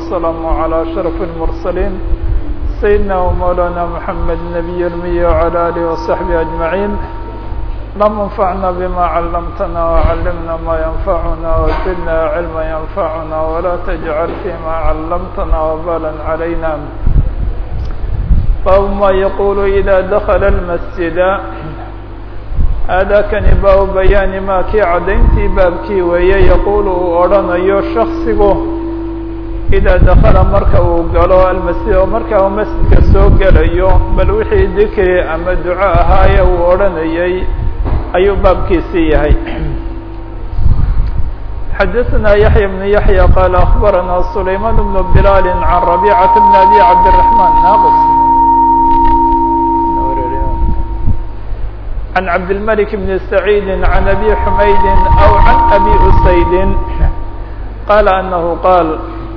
والسلام على أشرف المرسلين سيدنا ومولانا محمد النبي المي وعلى آله وصحبه أجمعين اللهم انفعنا بما علمتنا وعلمنا ما ينفعنا وزدنا علما ينفعنا ولا تجعل فيما علمتنا وبالا علينا باب ما يقول إذا دخل المسجد aadaakani baabu bayaani maa kii caddayntii baabkii weeye yaquulu uu odhanayo shaksigu idaa dakala marka uu galo almasjid oo marka uu masjidka soo gelayo bal wixii dikri ama duco ahaaye uu odhanayay ayuu baabkiisii yahay xadaثna yaحya بن yaحya qaala akbarana sulayman بن bilaal can rabيcaة bn abi cabdالرaحman naqs عن عبد الملك بن سعيد عن أبي حميد أو عن أبي أسيد قال أنه قال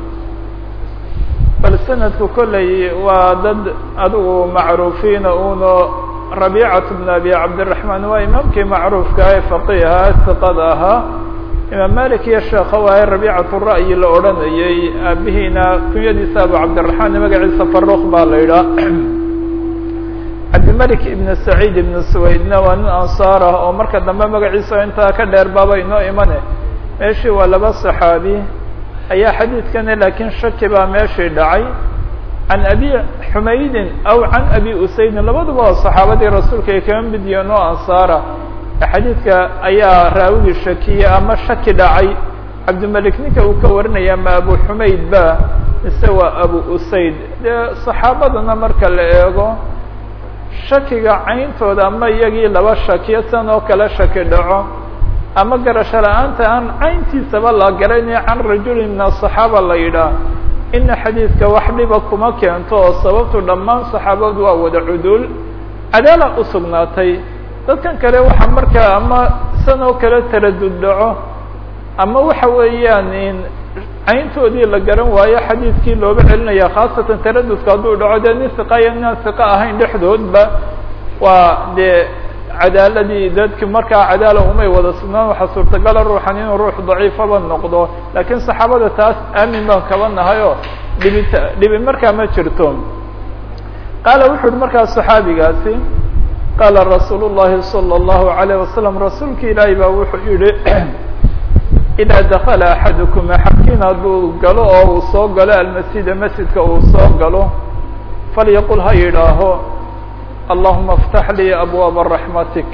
bal سندku koley waa dad adugu macruufiina uno ربيcaة بن أبي cabدالرحمن waa imaamkii macruufka ee فقيha ثiqada ahaa imaam malik iyo sheekha waaye ربيcaة الرأي la odhanayay aabihiina kunyadiisa abu cabdiلرaحman magaciisa faruq baa la idhaa cabdimalik ibn saciid ibn suwaydna waa nin ansaar ah oo marka dambe magaciisa intaa ka dheer baaba inoo imane meeshii waa laba saxaabi ayaa xadiidkani laakiin shaki baa meeshii dhacay can abi xumaydin aw can abi usaydin labaduba oo saxaabadii rasuulka ay kama mid yihiin oo ansaara xadiidka ayaa raawigii shakiye ama shaki dhacay cabdimalik ninka uu ka warinaya ma abu xumayd ba mise waa abu usayd dee saxaabadana marka la eego shakiga cayntooda ama iyagii laba shakiyo san oo kale shaki dhaco ama garasho la-aanta aan cayntiisaba la garanayo can rajuli min asaxaaba la yidhaah ina xadiidka wax dhiba kuma keento oo sababtu dhammaan saxaabadu waa wada cuduul cadaala usugnaatay dadkan kale waxaa markaa ama san oo kale taradud dhaco ama waxa weeyaan in cayntoodii la garan waayo xadiidkii looga celinaya khaasatan taradudka hadduu dhaco dee nin hiqa iyo ninaan hiqa ahayn dhexdoodba waa dee cadaaladii dadki markaa cadaala umay wada sugnaan waxaa suurtagala ruuxan inuu ruux daciifaba noqdo laakiin saxaabada taas aamin baan kaba nahay oo dhibita dhibi markaa ma jirto qaala wuxu uhi markaa saxaabigaasi qaala rasuul llahi salى اllahu alayh wasalam rasuulka ilaahi baa wuxuu yihi idaa dakala axadukum axadkiin hadduu galo oo uu soo galo almasjida masjidka uu soo galo falyaqul ha yidhaaho allahuma اftax lii abwaaba raxmatik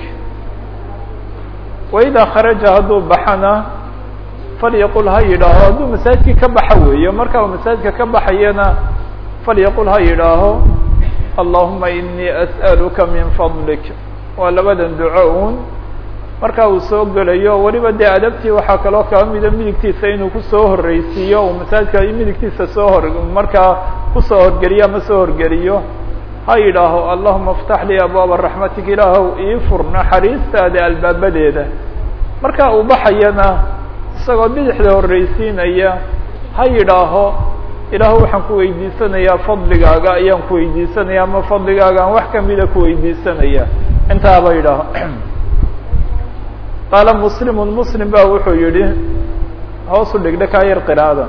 waidaa kharaja hadduu baxana falyaqul ha yidhaaho hadduu masaajidkii ka baxa weeyo marka uu masaajidka ka baxayana falyaqul ha yidhaaho allahuma inii as'aluka min fadlik waa labadan duco un marka uu soo gelayo weliba dee adabtii waxaa kaloo kaba mida midigtiisa inuu kusoo horreysiiyo uu masaajidka midigtiisa soo hor markaa kusoo horgeliyo ama soo horgeliyo ha yidhaaho allahuma اftax lii abwaaba raxmatik ilaahow ii fur naxariistaada albaabadeeda marka uu baxayana isagoo bidixda horreysiinaya ha yidhaaho ilaahu waxaan ku weydiisanayaa fadligaaga ayaan ku weydiisanaya ama fadligaaga aan wax kamida ku weydiisanaya intaaba yidhaaho qaala muslimu muslim ba wuxuu yihi hoosu dhigdha kaa yar qiraada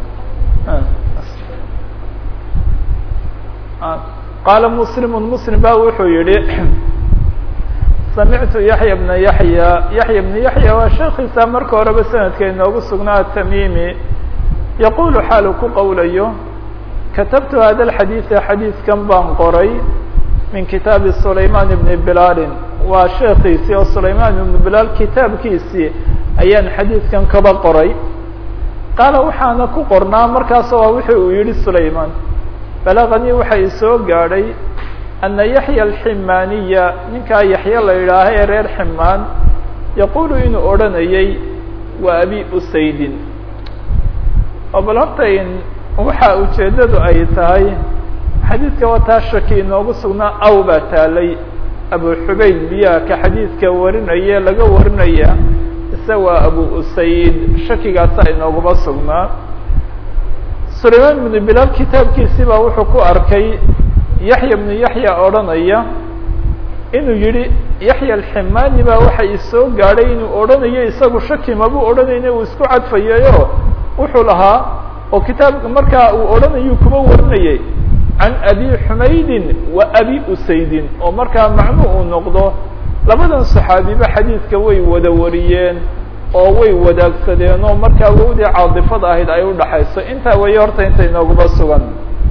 qaala muslimu muslim ba wuxuu yihi samictu yaxya bna yaxya yaxya bna yaxya waa sheekiisa marka horeba sanadka inoogu sugnaa atamimi yaqulu xaalu ku qowlayo katabtu hada alxadiida xadiidkan baan qoray min kitaabi sulayman bni bilaalin waa sheekiisii oo sulayman ibnu bilaal kitaabkiisii ayaan xadiidkan kaba qoray qaala waxaana ku qornaa markaas waa wixii uu yihi sulayman balaganii waxa i soo gaadhay ana yaxya alximaaniya ninkaa yaxya la yidhaaha ee reer ximaan yaqulu inuu odhanayay waa abi usaydin oo bal horta in waxa ujeeddadu ay tahay xadiidka waa taa shaki inoogu sugnaa aw baa taalay abu xubayd biyaa ka xadiidka warinaya laga warinaya ise waa abu usayd shakigaasa inooguma sugnaa sulayman ibnu bilaal kitaabkiisii baa wuxuu ku arkay yaxya bnu yaxya odhanaya inuu yihi yaxya alximaani baa waxa isoo gaadhay inuu odhanayo isagu shaki mabuu odhanayna uu isku cadfayayo wuxuu lahaa oo kitaabka markaa uu odhanayuu kuba warinayay can abi xumaydin wa abi usaydin oo markaa macnu uu noqdo labadan saxaabiba xadiidka way wada wariyeen oo way wadaagsadeen oo markaa wowdii caadifada ahayd ay udhaxayso intaa weeye horta inta inooguba sugan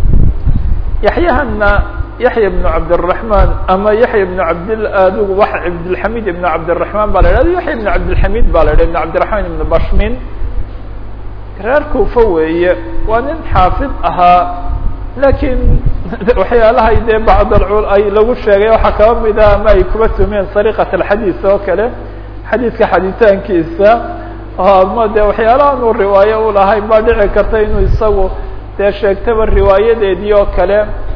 yaxyahana yaxya bnu cabdiraحman ama yaxya bnu cabdil adigu wa cabdilxamid ibnu cabdiraحman ba la idhahda yaxya ibnu cabdilxamid ba la idhah ibn cabdiraحman ibnu bashmin reer kuufa weeye waa nin xaafid ahaa lakiin waxyaalahay dee bacd ay lagu sheegay waxaa kaba mida ama ay kuba tumeen sariqat alxadiis oo kale xadiidka xaditaankiisa ama de waxyaalahan uu riwaayo u lahayn baa dhici karta inuu isagu dee sheegtaba riwaayadeedii oo kale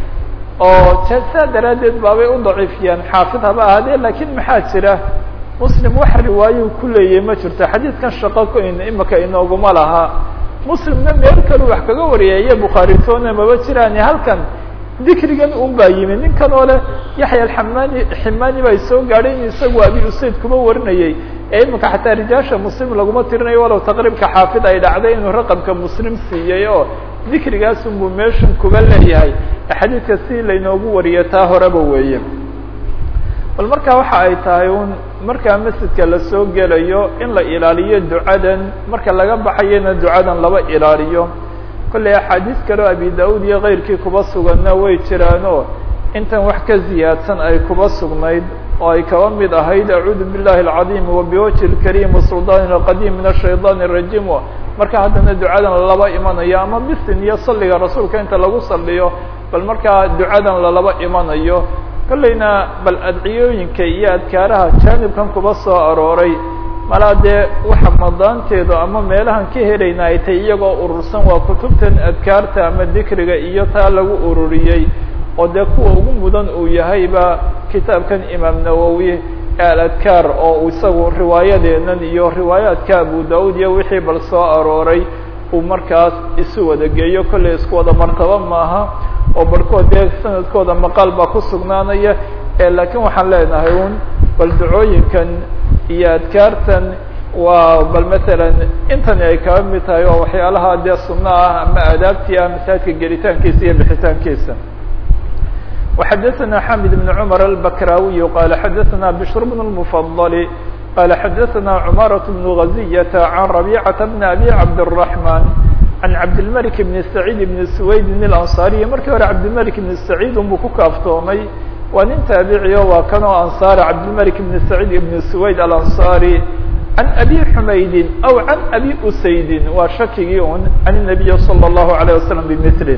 oo saa daraaddeed baabay u daciifiyaan xaafid haba ahaadee lakiin maxaa jira muslim wax riwaayo ku leeyahay ma jirto xadiidkan shaqo ku imika inooguma laha muslimna meel kalu wax kaga wariyay iyo bukhaaritoona maba jiraan halkan dikrigan un baa yimi ninkan oo leh yaxya alxamani ximani baa soo gaadhay in isagu abi usayd kuma warinayay ee imika xataa rijaasha muslim laguma tirinayo walow taqriibka xaafid ay dhacday inuu raqamka muslim siiyey oo dikrigaas unbuu meeshan kuba leeyahay xadiidka si laynoogu wariyo taa horeba weeye bal markaa waxa ay tahay un markaa masjidka lasoo gelayo in la ilaaliyo ducadan marka laga baxayana ducadan laba ilaaliyo kolley axaadiis kaleo abi da-ud iyo keyrkii kuba suganna way jiraano intan wax ka ziyaadsan ay kuba sugnayd oo ay kaba mid ahayd acuudu billahi alcadiim wabiwajhi lkariim wasuldaani alqadiim min ashayطaan الrajiim marka haddana ducadan lalaba imanayo ama bisin iyo salliga rasuulka inta lagu saliyo bal markaa ducadan lalaba imanayo kolleyna bal adciyooyinka iyo adkaaraha jaanibkan kuba soo arooray malaa dee waxa madaanteedu ama meelahan ka helayna ay tay iyagoo urursan waa kutubtan adkaarta ama dikriga iyo taa lagu ururiyey oo dee kuwa ugu mudan uu yahayba kitaabkan imaam nawowi aladkaar oo isagu riwaayadeenan iyo riwaayaadka abu da-ud iyo wixii bal soo arooray uu markaas isu wada geeyo kolley isku wada martaba maaha oo barhkood dee sanadkooda maqaal baa ku sugnaanaya laakiin waxaan leenahay un bal ducooyinkan iyo adkaartan waa bal masalan intani ay kaba mid tahay oo waxyaalaha dee sunno ah ama aadaabtii ah masaajidka gelitaankiisa iyo bixitaankiisa وxadثna xamid بن cmر البkrاwiي qال xadثna بشhr بن المفضل qال xadثna cmاaرة بن غزية عن ربيcة بن أbي عبدالرحمن عن cabdالملك بن سعيد بن سويد الأنصاaري markii hore cabdالملك بن سعيid unbuu ku kaaftoomay waa nin taaبiciyo waa kanoo anصاr cabdالملك بن سعيد بن سويد الأنصاrي عن أbي حmayd أو عن أbي أسayd waa shakigii un عن النبي صلى الله عليه وسلم بمثله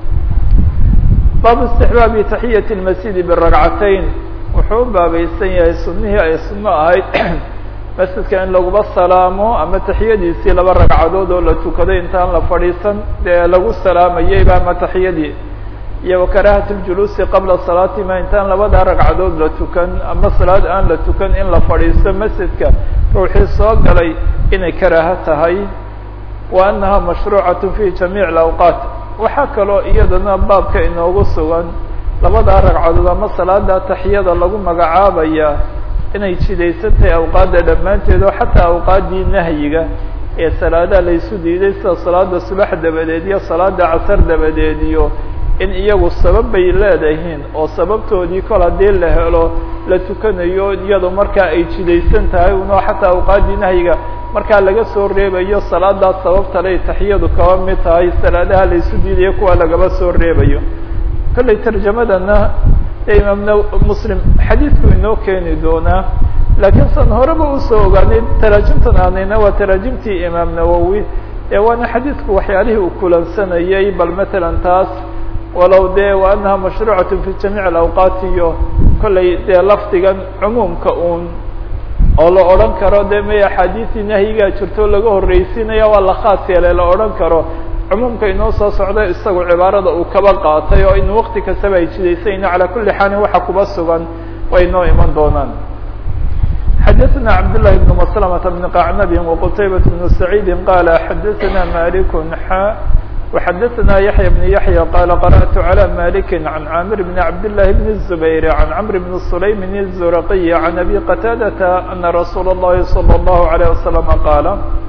baabu istixbaabi taxiyati lmasjidi biragcatayn wuxuu u baabaysan yahay sunnihii ay sunno ahayd masjidka in laguba salaamo ama taxiyadiisii laba ragcadood oo la tukaday intaan la fadhiisan dee lagu salaamayeyba ama taxiyadii iyo wakaraahati ljuluusi qabla salaatima intaan labada ragcadood la tukan ama salaad aan la tukan in la fadhiisto masjidka ruuxii soo galay inay karaaho tahay wa annaha mashruucat fi jamiic awqaat waxaa kaloo iyadana baabka inoogu sugan labadaa ragcadood ama salaada taxiyada lagu magacaabaya inay jidaysan tahay awqaadda dhammaanteed oo xataa awqaaddii nahyiga ee salaadaha laysu diiday sida salaada subax dabadeed iyo salaada casar dabadeed iyo in iyagu sabab bay leedahiin oo sababtoodii kol haddii la helo la tukanayo iyado markaa ay jidaysan tahay unoo xataa awqaaddii nahyiga markaa laga soo reebayo salaadaas sababtaley taxiyadu kaba mid tahay salaadaha laysu diidayo kuwa lagaba soo reebayo kolley tarjamadana ee imaamna muslim xadiidku inoo keeni doonaa laakiin san horeba usoo ogaanay taraajimtan aanayna waa taraajimtii imaam nawowi ee waana xadiidku waxyaalihii uu kulansanayay bal matalan taas walow dee wa annaha mashruucat fi jamiic alawqaat iyo kolley dee lafdigan cumuumka uun oo la odhan karo de may axaadiisii nahyigaa jirto laga horreysiinaya waa la khaas yeelay la odhan karo cumuumka inoo soo socda isagu cibaarada uu kaba qaatay oo in wakti kastaba ay jidaysayna calaa kuli xaalin waxa kuba sugan way inoo iman doonaan xadaثna cabdالlahi بn mslmة بn qacnabi وqtaybaة بn سacيidi qala xadaثna malik xa وxadaثna yaحya بn yaحya qala qarأtu عlى malik عan camir bn cabdالlahi bn الزubayr عan cmr bn sulaym الزurqiy عan abi qataadata ana rasuul الlahi slى الlahu عalيه waslم qaala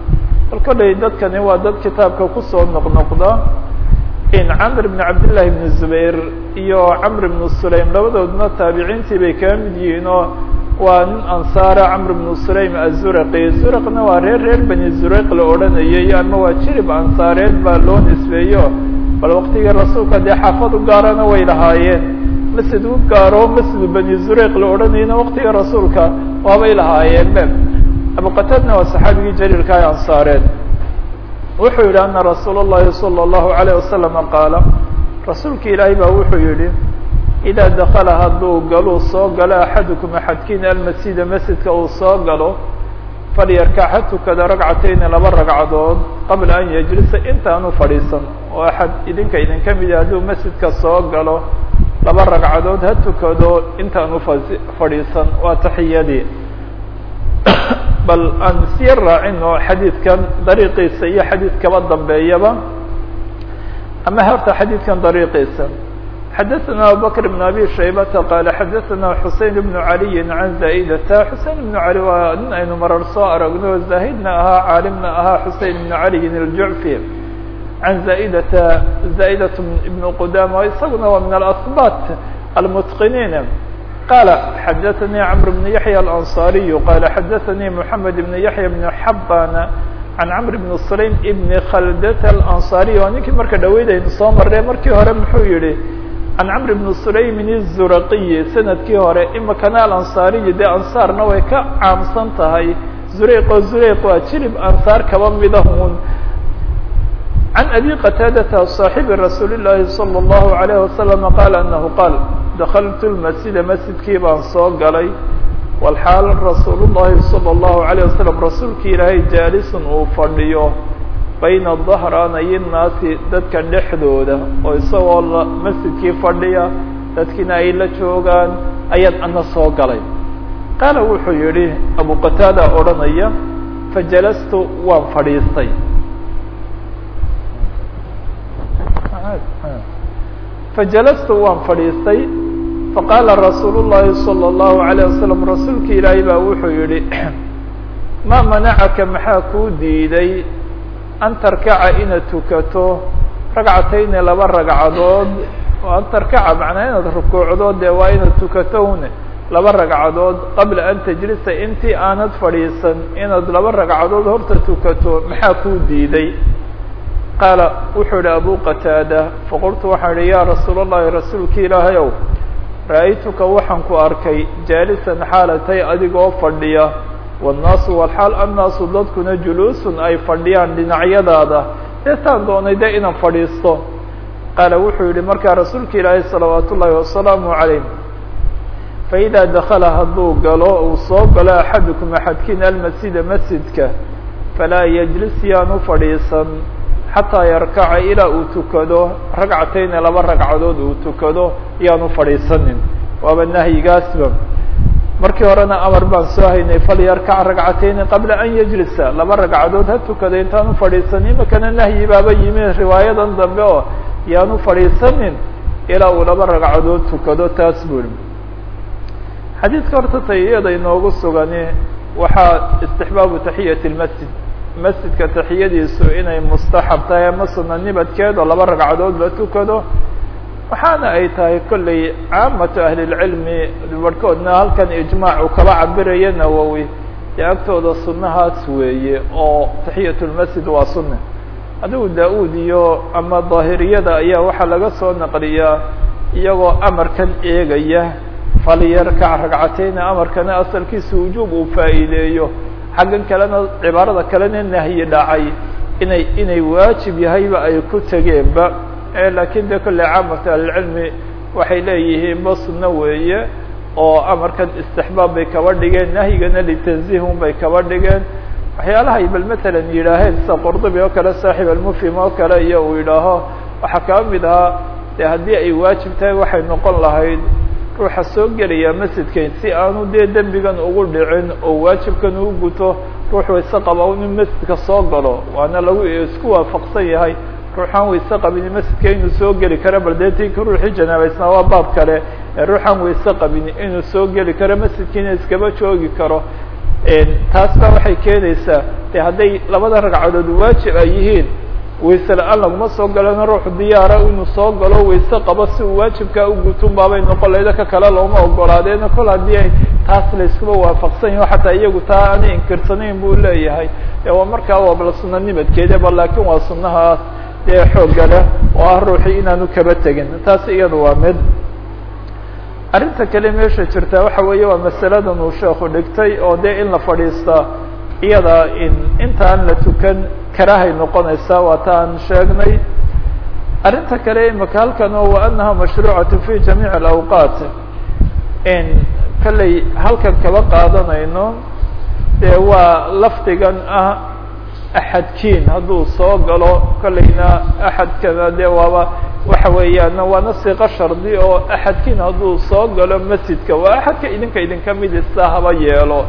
bal kollay dadkani waa dad kitaabka kusoo noqnoqda in camr bn cabdillahi bn zubayr iyo camr bn sulaym labadoodna taabiciintii bay kaga mid yihiin oo waa nin ansaara camr bn sulaym azuraqi zuraqna waa reer reer bani zuraq la odhanayay ama waa jirib ansaareed baa loo nisbeeyo bal waktigii rasuulka dee xaafad u gaarana way lahaayeen masjid u gaaro masjidu bani zuraq la odhanayana waktiga rasuulka waabay lahaayeen be abuqatadna waa saxaabigii jaliilka ee ansaareed wuxuu yidhi ana rasuul اllahi salى اllahu alayه wasalama qaala rasuulki ilaahay baa wuxuu yihi idaa dakala hadduu galuu soo galo axadukum axadkiin almasjida masjidka uu soo galo falyarkac ha tukada ragcatayni laba ragcadood qabla an yajlisa intaanu fadhiisan oo axad idinka idinka midi hadduu masjidka soo galo laba ragcadood ha tukado intaanu fa fadhiisan waa taxiyadii bal aan siya raacino xadiidkan dariiqiisa iyo xadiid kaba dambeeyaba ama horta xadiidkan dariiqiisa xadaثna abubakr بn abi shaybata qaala xadaثna xusein bn عaliyi can zaa'idata xusein bn cali waa nin aynu marar soo aragno zaahidna ahaa caalimna ahaa xusein bn caliyin الjucfi can zaa'idata zaa'dat ibn qudama isaguna waa min alasbat almutqiniin qala xadaثnii cmr bn yaحya alanصariyu qala xadaثanii mحamed bn yaحya bn xabana can cmr bn sulaym bn khaldata alanصariy waa ninkii marka dhaweydaynu soo marre markii hore muxuu yihi can cmr bn sulaymin الzuraqiyi sanadkii hore imakana alanصariyi dee ansaarna way ka caamsan tahay zureyq oo zureyq waa jirib ansaar kaba midahun can abi qataadata صaaxibi rasuuli الlahi salى الlahu عalيه wasalam qaala anahu qaal dakltu lmasjida masjidkii baan soo galay walxaal rasuul الlahi salى الlahu عalيه wasalam rasuulkii ilaahay jaalisun uu fadhiyo bayna dahraanay naasi dadka dhexdooda oo isagoo masjidkii fadhiya dadkiina ay la joogaan ayaad ana soo galay qaala wuxuu yihi abu qataada odhanaya fajalastu waan fadhiistay fajalastu waan fadhiistay faqaala rasuul الlahi salى الlahu عalيه wasalam rasuulki ilaahay baa wuxuu yihi maa manacaka maxaa kuu diiday an tarkaca inaad tukato ragcatayni laba ragcadood oo an tarkaca macnaa inaad rukuucdo dee waa inaad tukato une laba ragcadood qabla an tajlisa intii aanad fadhiisan inaad laba ragcadood horta tukato maxaa kuu diiday qaala wuxuu yihi abu qataada faqultu waxaan ihi yaa rasuul الlahi rasuulki ilaahay ow ra'aytuka waxaan ku arkay jaalisan xaalatay adigoo fadhiya wالnaasu walxaal annaasu dadkuna juluusun ay fadhiyaan dhinacyadaada deetaan doonay de inaan fadhiisto qaala wuxuu yihi markaa rasuulka ilaahay salawaat ullaahi wasalaamu calayh faidaa dakala hadduu galo uu soo galo axadukum axadkiin almasjida masjidka falaa yajlis yaanu fadhiisan xataa yarkaca ilaa uu tukado ragcatayni laba ragcadood uu tukado yaanu fadhiisanin waaba nahyigaasba markii horena amar baan soo haynay falyarkac ragcatayni qabla an yajlisa laba ragcadood ha tukada intaanu fadhiisanin imakana nahyi baaba yimi riwaayadan dambe oo yaanu fadhiisanin ilaa uu laba ragcadood tukado taas buri xadiidka horta tayiyada inoogu sugani waxaa istixbaabu taxiyati lmasjid masjidka taxiyadiisu inay mustaxab tahay ama suna nibadkeed oo laba ragcadood la tukado waxaana ay tahay kolley caamatu ahli lcilmi barhkoodna halkan ijmaac uu kaba cabiraya nawowi dee agtooda sunahaas weeye oo taxiyat lmasjid waa sunna adigu daa-uud iyo ama daahiriyada ayaa waxaa laga soo naqliyaa iyagoo amarkan eegaya falyarkac ragcatayni amarkana asalkiisa wujuub uu faa'iideeyo xaggan kalena cibaarada kalena nahyi dhacay inay inay waajib yahayba ay ku tegeenba lakin de kolley caamatu ahlicilmi waxay leeyihiin ba sunno weeye oo amarkan istixbaab bay kaba dhigeen nahyigana litanzihun bay kaba dhigeen waxyaalahay bal matalan yidhaaheen sida qurdubi oo kale saaxib almufhim oo kale iyo uu yidhaaho waxaa kaba mid ahaa de haddii ay waajib tahay waxay noqon lahayd ruuxa soo gelaya masjidkan si aanu dee dembigan ugu dhicin oo waajibkan uu guto ruux wayse qaba inuu masjidka soo galo waana lagu isku waafaqsan yahay ruuxaan wayse qabini masjidka inuu soo geli karo bal dee tinka ruuxii janaabaysnaa waa baab kale ee ruuxaan wayse qabini inuu soo geli karo masjidkiina iskaba joogi karo taas baa waxay keenaysaa de hadday labada ragcadood waajib ay yihiin wayse la-aan laguma soo galana ruuxu diyaara inuu soo galo wayse qabo si uu waajibkaa u gutun baabay noqon layda ka kale looma ogolaadeena kol haddii ay taas layskuba waafaqsan yaho xataa iyagu taa aanay inkirsanayn buu leeyahay e waa markaa waabla suna nimadkeedaba laakin waa sunahaas dee xoogga leh oo ah ruuxii inaanu kaba tegin taas iyada waa mid arrinta kale meesha jirta waxa weeye waa masaladan uu sheekhu dhigtay oo dee in la fadhiista iyada in intaan la tukan karahay noqonaysaa waa ta aan sheegnay arrinta kale imaka halkan oo wa anaha mashruucatu fi jamiic alawqaat in kalley halkan kaba qaadanayno dee waa lafdigan ah axadkiin hadduu soo galo kolleyna axadkana dee waaba waxa weeyaan waana siiqo shardi oo axadkiin hadduu soo galo masjidka waa axadka idinka idinka midisa haba yeelo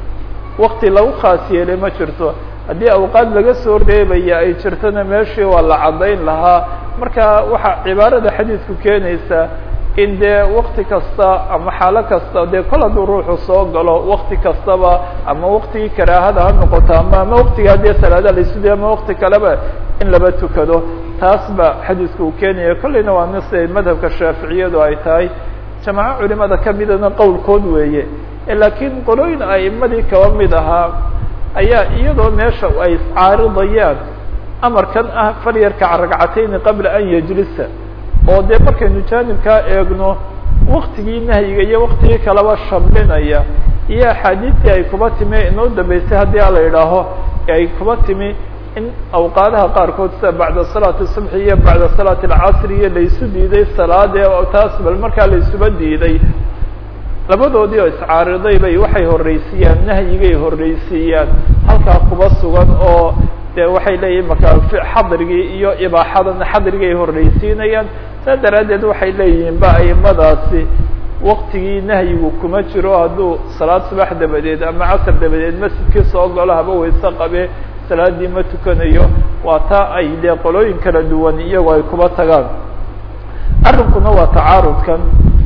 wakti lagu khaas yeelay ma jirto haddii awqaad laga soo reebaya ay jirtona meeshii waa la caddayn lahaa marka waxaa cibaarada xadiidku keenaysa in dee wakti kasta ama xaalo kasta dee kol hadduu ruuxu soo galo wakti kastaba ama waktigii karaahada ha noqoto ama ama waktigaa dee salaada laisuday ama wakti kaleba in laba tukado taas ba xadiidku uu keenaya kolleyna waa mise madhabka shaaficiyadu ay tahay jamaaco culimada kamidana qowlkood weeye laakiin qolooyin a'imadii kaba mid ahaa ayaa iyadoo meesha ay iscaaridayaan amarkan ah falyarkac ragcatayni qabla an yajlisa oo dee markaynu jaanibkaa eegno waktigii nahyiga iyo waktigii kaleba shamlinaya iyo axaadiistii ay kuba timi inoo dambeysay haddii a la idhaaho ay kuba timi in awqaadaha qaarkood sida bacda salaati subxi iyo bacda salaati alcasri iyo laysu diiday salaade taas bal markaa laysuba diiday labadoodii oo iscaariday bay waxay horreysiiyaan nahyigay horreysiiyaan halkaa kuba sugan oo de waxay leeyihin marka xadrigii iyo ibaaxadana xadrigay horreysiinayaan saa daraaddeed waxay leeyihiin ba aimadaasi waktigii nahyigu kuma jiro hadduu salaad subax dabadeed ama casr dabadeed masjidkii soo galo haba wayse qabe salaadii ma tukanayo waa taa ay dee qolooyin kala duwan iyagoo ay kuba tagaan arrinkuna waa tacaarudkan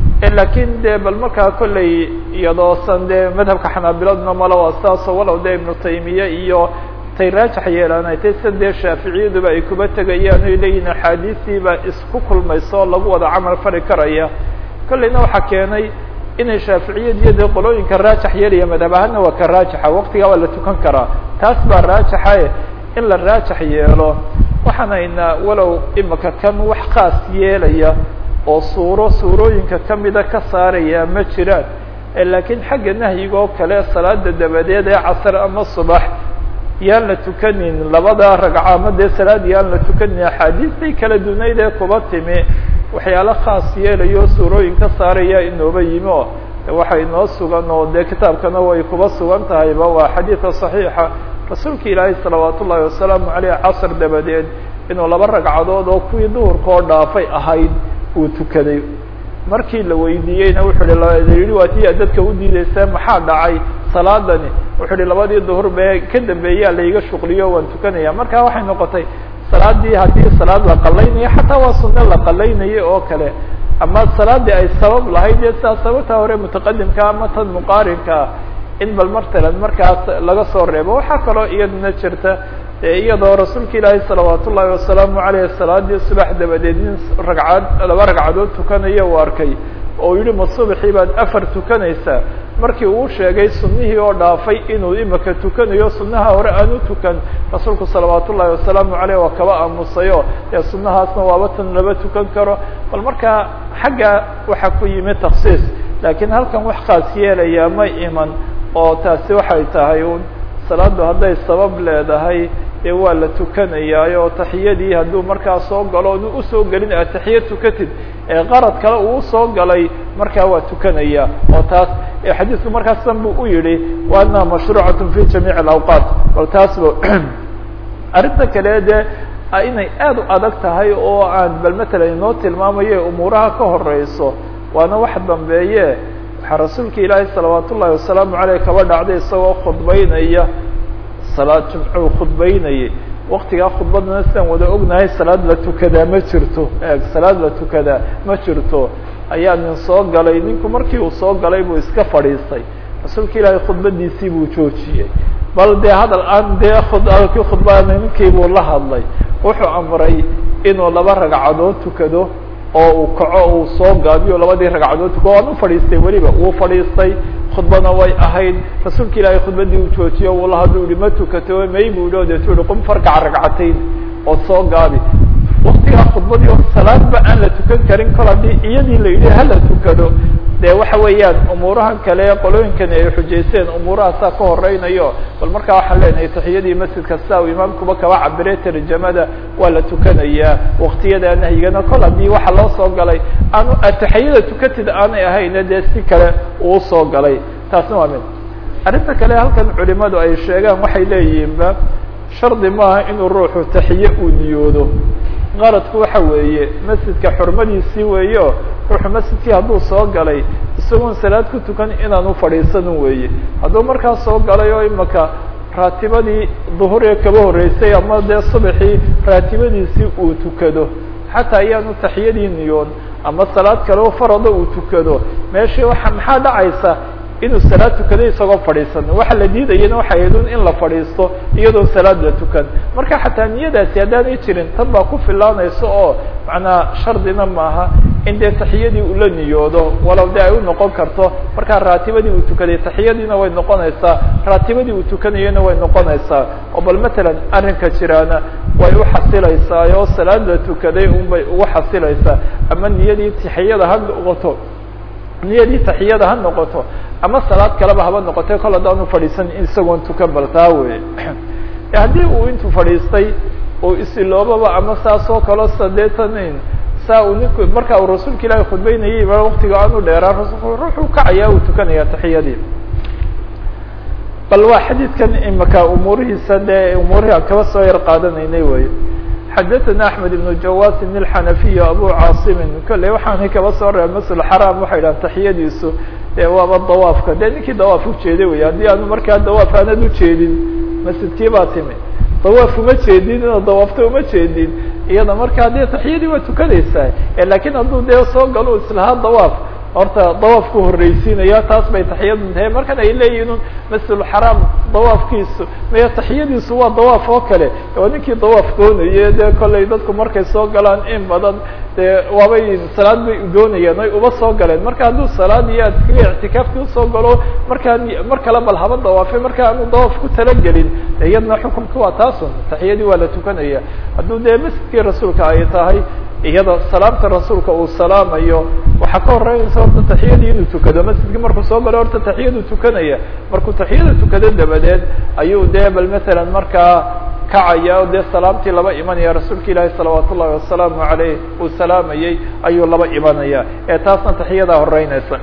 lakin de bal markaa kolley iyadoosan dee madhabka xanaabiladuna mala waa saasoo walow de ibnu taymiya iyo tay raajax yeelanay tay sida dee shaaficiyaduba ay kuba tegayaan oy leeyihin axaadiistii baa isku kulmayso lagu wada camal fali karaya kolleyna waxaa keenay inay shaaficiyad iyo dee qolooyinka raajax yeelaya madhab ahaana waa ka raajaxa waktigaa waa la tukan karaa taas baa raajaxae in la raajax yeelo waxaanayna walow imika kan wax khaas yeelaya oo suuro suurooyinka kamida ka saaraya ma jiraan laakiin xagga nahyiga oo kale salaada dabadeed ee casr ama subax yaan la tukanin labada ragca ama dee salaad yaan la tukanin axaadiistay kala dunayd ee kuba timi waxyaalo khaas yeelayo suurooyin ka saaraya inooba yimi o waxa inoo sugan oo dee kitaabkana way kuba sugan tahayba waa xadiida صaxiixa rasuulka ilaahay salawaat ullahi wasalaamu aleyh casr dabadeed inuu laba ragcadood oo kuwii duhurka oo dhaafay ahayd uu tukaday markii la weydiiyeyna wuxuu yihi waa ti dadka udiideysa maxaa dhacay salaadani wuxuu hi labadii duhur be ka dambeeyaa laiga shuqliyo waan tukanaya marka waxay noqotay salaadii haddii salaad la qalaynayo xataa waa sunno la qalaynayo oo kale ama salaadii ay sabab lahayd dee sidaa sababta hore mutaqadimka ama tan muqaarinkaa in bal martalan markaas laga soo reebo waxaa kaloo iyaduna jirta iyadoo rasuulka ilaahi salawaat ullaahi wasalaamu aleyh salaadii subax dabadeed nin ragcad laba ragcadood tukanaya uu arkay oo yihi ma subaxii baad afar tukanaysaa markii uu sheegay sunihii oo dhaafay inuu imika tukanayo sunaha hore aan u tukan rasuulku salawaat ullaahi wasalaamu aleyh waa kaba aamusayo dee sunahaasna waaba tan laba tukan karo bal markaa xagga waxaa ku yimi taksiis laakiin halkan wax khaas yeelaya ma iman oo taasi waxay tahay un salaadu hadday sabab leedahay dee waa la tukanayaayo oo taxiyadii hadduu markaa soo galo onu usoo gelin ataxiya tukatid ee qarad kale uu usoo galay markaa waa tukanaya oo taas xadiisku markaas san bu u yihi wa annaha mashruucat fi jamiic alawqaat bal taas ba arrinta kale dee inay aad u adag tahay oo aan bal matalan inoo tilmaamayo umuuraha ka horeyso waana wax dambeeye waxaa rasuulka ilaahay salawaat ullahi wasalaamu aleyh kaba dhacday isagoo khudbeynaya salaad jumcuu khudbeynayay waktigaa khudbadana sidaan wada ognahay salaad la tukadaa ma jirto salaad la tukadaa ma jirto ayaa nin soo galay ninku markii uu soo galay buu iska fadhiistay rasuulka ilaahay khudbadiisii buu joojiyey bal dee hadal aan dee kii khudbada ninkii buu la hadlay wuxuu amray inuu laba ragcadood tukado oo uu kaco uu soo gaabiyo labadii ragcadood tuko waan u fadhiistay weliba wuu fadhiistay khudbana way ahayd rasuulka ilaahay khudbadii uu joojiyo uu la hadlu yihi ma tukato may bu ihi o deetu yihi qum farkaca ragcatayn oo soo gaabi waktigaa khudbadii oo salaadba aan la tukan karin kol haddii iyadii la yidhi hala tukado de waxa weeyaan umuurahan kale qolooyinkani ay xujaysteen umuurahaasaa ka horeynayo bal markaa waxaan leenahay taxiyadii masjidka sidaa uu imaamkuba kaba cabire tarjamada waa la tukanayaa waktiyada nahyigana kol haddii waxa loo soo galay aanu taxiyada tukatid aanay ahayna dee si kale uu soo galay taasna waa mid arrinta kale halkan culimadu ay sheegaan waxay leeyihiinba shardi maaha inuu ruuxu taxiye uu niyoodo qaradku waxa weeye masjidka xurmadiisii weeyo ruuxu masjidkii hadduu soo galay isagoon salaad ku tukan inaanu fadhiisanin weeye hadduu markaas soo galay oo imaka raatibadii duhur ee kaba horreysay ama dee subaxii raatibadiisii uu tukado xataa ayaanu taxiyadii niyoon ama salaad kale oo farada uu tukado meeshii waa maxaa dhacaysa inuu salaad tukado isagoo fadhiisan waxa la diidayana waxay ahayd in la fadhiisto iyadoo salaad la tukan marka xataa niyadaasi haddaanay jirin tan baa ku filaanaysa oo macnaa shardina maaha in dee taxiyadii ula niyoodo walow de ay u noqon karto markaa raatibadii uu tukaday taxiyadiina way noqonaysaa raatibadii uu tukanayana way noqonaysaa oo bal matalan arrinka jiraana way u xasilaysaa oo salaad la tukaday un bay ugu xasilaysaa ama niyadii taxiyada ha noqoto niyadii taxiyada ha noqoto ama salaad kaleba haba noqotay kol haddaanu fadhiisan isagoon tukan bal taa wey haddii uu intuu fadhiistay uu isiloobaba ama saas oo kaleo sadeetanin saa uu ninku marka uu rasuulka ilaahi khudbeynayay ba waktiga aanu dheeraa rasulku ruuxuu kacaya uu tukanaya taxiyadii bal waa xadiidkan imaka umuurihiisa dee umuurihii aan kaba soo yar qaadanaynay wey xadaثna أحmed بن jawasin الxanafiy abu caasimin kolley waxaanay kaba soo reeba masl xaraam waxay dhahan taxiyadiisu e waaba dawaafka de ninkii dawaaf ujeeday wey haddii aanu markaa dawaaf aanad ujeedin masjidkii baa timi dawaaf uma jeedin inaad dawaafto uma jeedin iyada markaa dee taxiyadii waa tukanaysaa lakin hadduu dee soo galo islahaa dawaaf horta dawaafku horreysiinaya taas bay taxiyadu tahay markan ay leeyihin un masjidulxaraam dawaafkiisu maya taxiyadiisu waa dawaaf oo kale oo ninkii dawaaf doonaye dee kollay dadku markay soo galaan in badan dee waabay salaad bay doonayaan ay uba soo galeen marka hadduu salaad iyo adkiga ictikaafkii usoo galo markaa mar kale bal haba dawaafe marka aanu dawaaf ku talagelin iyadna xukunka waa taasun taxiyadii waa la tukanaya hadduu dee masjidkii rasuulka ay tahay iyada salaamta rasuulka uu salaamayo waxaa ka horeynaysa horta taxiyadii inuu tukado masjidkii markuu soo galo horta taxiyadu tukanaya markuu taxiyada tukado dabadeed ayuu dee bal matalan markaa kacaya o dee salaamtii laba imanaya rasuulka ilaahi salawaat ullahi wasalaamu aleyh uu salaamayey ayuu laba imanaya ee taasna taxiyadaa horeynaysa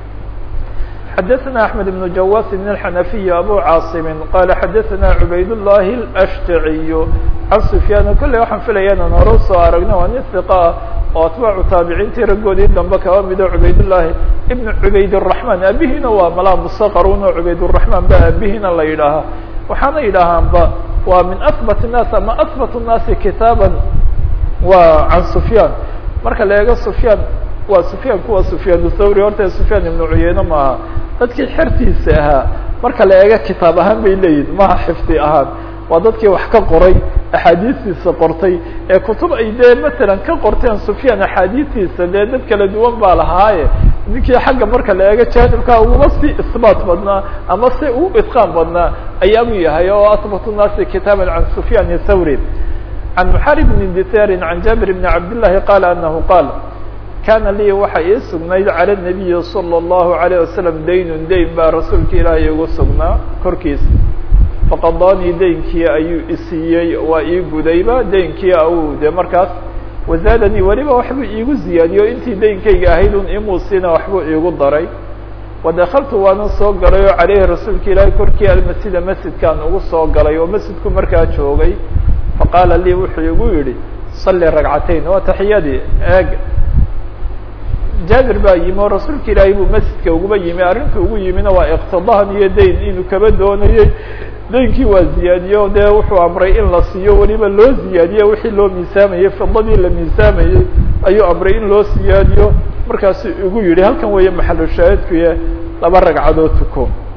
xadaثna أحmed بن jawasin الxanafiy abu caasimi qala xadaثna cubayd الlahi الأshtaciy can sufyaan kolley waxaan filaya inaan hore usoo aragno waa nin hiqa ah oo atbaacu taabiciintii raggoodii dambe kaba mido cubaydالlahi ibn cubayd الرaحman abihiina waa malaa musaqarun oo cubayd الرaحman ba abihiina la yidhaahaa waxaana yidhaahaanba waa min aثbat الnaas ama aثbat الnaasi kitaaba waa can sufyaan marka la eego sufyaan waa sufyaan kuwa sufyaan thawri horta sufyaan ibnu cuyeyne maaha dadkii xertiisa ahaa marka la eego kitaab ahaan bay leeyihin maha xifdi ahaan waa dadkii wax ka qoray axaadiistiisa qortay ee kutub ay dee matalan ka qorteen sufyaan axaadiistiisa dee dad kala duwan baa lahaaye ninkii xagga marka la eego jaanibka uguma si isbaat badnaa ama si u itqaan badnaa ayaabuu yahay oo asbatu naasi kitaaban can sufyaan thawri can muxari bni disarin can jaabir bni cabdillahi qaala anahu qaal kana lii waxa ii sugnayd cala nabiyi salى اllahu alayه wasalam daynun dayn baa rasuulka ilaahay igu sugnaa korkiisa faqadaanii daynkii ayuu isiiyey waa ii gudayba daynkii au de markaas wazaadanii weliba waxbuu iigu ziyaadiyo intii daynkayga ahayd un imuusiina waxbuu iigu daray wadakaltu waana soo galay oo caleyhi rasuulka ilaahay korkii almasjida masjidkaan ugu soo galay oo masjidku markaa joogay faqaala lii wuxuu igu yihi salli ragcatayn waa taxiyadii eeg jaabir baa yimi oo rasuulka ilaahay buu masjidka uguba yimi arrinta ugu yimina waa iqtidahan iyo dayn inuu kaba doonayey daynkii waa ziyaadiyo dee wuxuu amray in la siiyo weliba loo ziyaadiyo wixii loo miisaamayey fidadii la miisaamayey ayuu amray in loo siyaadiyo markaasu igu yihi halkan weeye maxalu shaahidkuye laba ragcadood tuko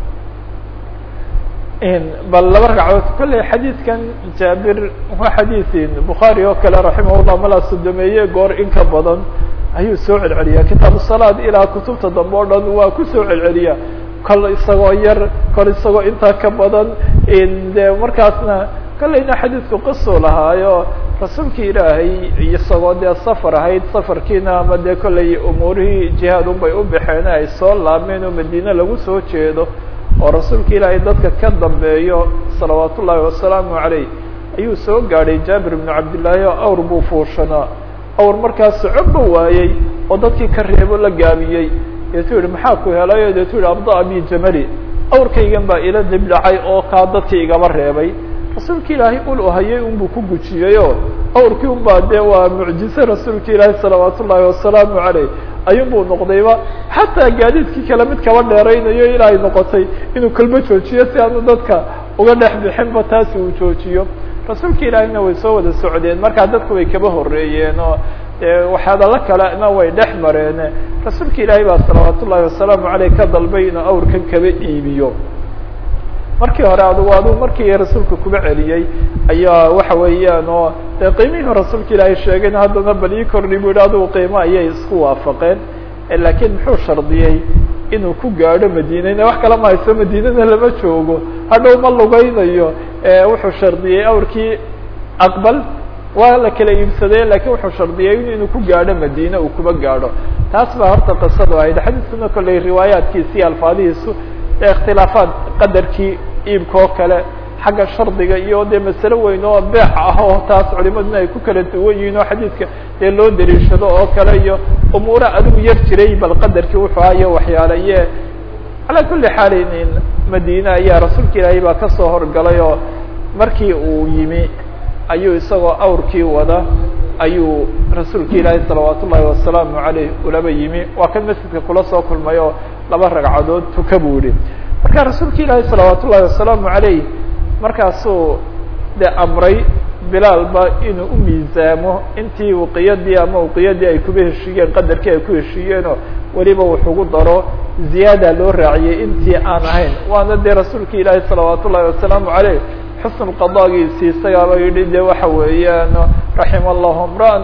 bal laba ragcadood kolley xadiidkan jaabir waa xadiiin bukhaari oo kale raximahullah malaa sodomeeye goor in ka badan ayuu soo celceliyaa kitaabu salaad ilaa kutubta dambe o dhan waa kusoo celceliyaa kol isagoo yar kol isagoo intaa ka badan de markaasna kolleyna xadiidku qisuu lahaayo rasuulki ilaahay isagoo dee safar ahayd safarkiina ama dee kolley umuurihii jihaad unbay u baxeen ay soo laabmeen oo madiine lagu soo jeedo oo rasuulka ilaahay dadka ka dambeeyo salawaat ullaahi wasalaamu caleyh ayuu soo gaadhay jaabir ibnu cabdillaahi oo awr buu fuushanaa awr markaas soconba waayey oo dadkii ka reebo la gaabiyey deetuu yihi maxaa ku helayo deetuu yihi abda bi jamali awrkaygan baa ila dib dhacay oo kaa dadkii igaba reebay rasuulka ilaahay ul hayay unbuu ku gujiyeyoo awrkii un baa dee waa mucjize rasuulka ilaahi salawaat ullaahi wasalaamu caleyh ayuunbuu noqdayba xataa gaadiidkii kale mid kaba dheeraynayo ilaahay noqotay inuu kalba joojiyo si aanu dadka uga dhex bixinba taasi uu joojiyo rasuulka ilaahiyna way soo wada socdeen markaa dadku way kaba horeeyeen oo waxyaadala kalena way dhex mareen rasuulka ilaahay baa salawaat ullaahi wasalaamu caleyh ka dalbay inuu awrkan kaba iibiyo markii hore adugu aduu markii rasuulka kuba celiyey ayaa waxa weeyaan oo dee qiimihii rasuulka ilaahay sheegayna haddana bal ii kordhi bu yihi adugu qiimo ayay isku waafaqeen laakiin muxuu shardiyey inuu ku gaadho madiinana wax kala mahayso madiinana lama joogo hadhow ma lugaynayo wuxuu shardiyey awrkii aqbal waa la kala iibsadee lakiin wuxuu shardiyey inuu ku gaadho madiine uu kuba gaadho taas baa horta qisadu ahayd xadiiskuna kolley riwaayaatkiisi alfaadihiisu ikhtilaafaad qadarkii iibka oo kale xagga shardiga iyo dee masale weyn oo beex ah oo taas culimaduna ay ku kala duwan yihiin oo xadiidka dee loo dariishado oo kale iyo umuura adigu yar jiray bal qadarkii wuxuu ahayo waxyaalaye calaa kulli xaalin madiine ayaa rasuulka ilaahay baa kasoo horgalay oo markii uu yimi ayuu isagoo awrkii wada ayuu rasuulka ilaahay salawaat ullaahi wasalaamu caleyh ulaba yimi waa kan masjidka kula soo kulmay oo laba ragcadood tuka buu yihi marka rasuulka ilaahay salawaat ullaahi wasalaamu caleyh markaasuu de amray bilaalba inuu u miisaamo intii uqiyadii ama uqiyadii ay kuba heshiiyeen qadarkii ay ku heshiiyeenoo weliba wuxugu daro ziyaada loo raaciyey intii aan ahayn waana dee rasuulka ilaahay salawaat ullaahi wasalaamu caleyh xusn qadaagiisi isagaaba yidhi de waxa weeyaan raxima allahu mraan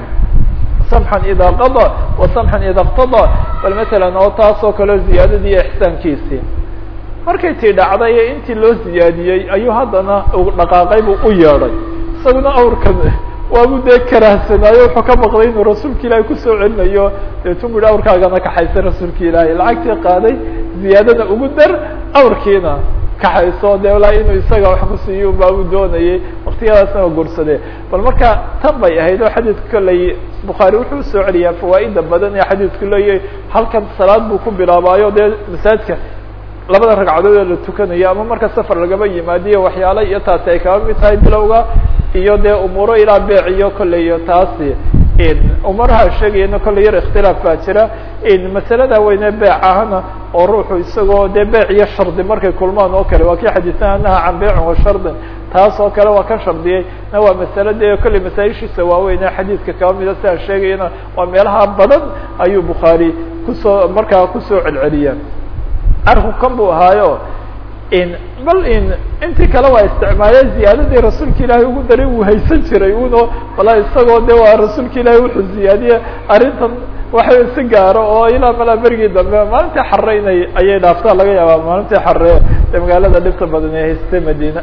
samxan ida qada wa samxan ida اqtada bal matalan oo taas oo kaleo ziyaadadii iyo ixsaankiisii markay tii dhacday ee intii loo ziyaadiyey ayuu haddana dhaqaaqay buu u yeedhay isaguna awrkan waabu dee karahsanaayo wuxuu ka baqday inuu rasuulka ilaahay kusoo celinayo deetu bu yihi awrkaagana kaxaysa rasuulka ilaahay lacagtii qaaday ziyaadada ugu dar awrkiina kaxayso de walaa inuu isaga wax kusiiyo baabu doonayay waktiyadaasna waa gursade bal marka tan bay ahayd oo xadiidka kolley bukhaari wuxuu usoo celiyaa fawaaida badan ee xadiidku leeyahay halkan salaad buu ku bilaabaayo dee masaajidka labada ragcadood ee la tukanayo ama marka safar lagaba yimaadiyo waxyaala iyo taasi ay kaba mid tahay bilowga iyo dee umuuro ilaa beec iyo kolley taasi umaraha sheegayana kolley yar ikhtilaaf baa jira masalada weyne beec ahana oo ruuxu isagoo dee beec iyo shardi markay kulmaan oo kale waa kii xadiisana naha can beecin wa shardin taas oo kale waa ka shardiyey na waa masale dee kolley masaaishiisa waaweyn ee xadiidka kaba mida si aan sheegayana waa meelaha badan ayuu bukhaari kusoo markaa kusoo celceliya arku kan buu ahaayo bal intii kale waa isticmaale ziyaadadii rasuulka ilaahay ugu daray wuu haysan jiray uno bala isagoo de waa rasuulka ilaahay wuxuu ziyaadiye arrintan waxa si gaaro oo ilaa malaa berigii dambe maalintii xare inay ayay dhaaftaa laga yaabaa maalintii xare ee magaalada dhibta badan ee haystay madina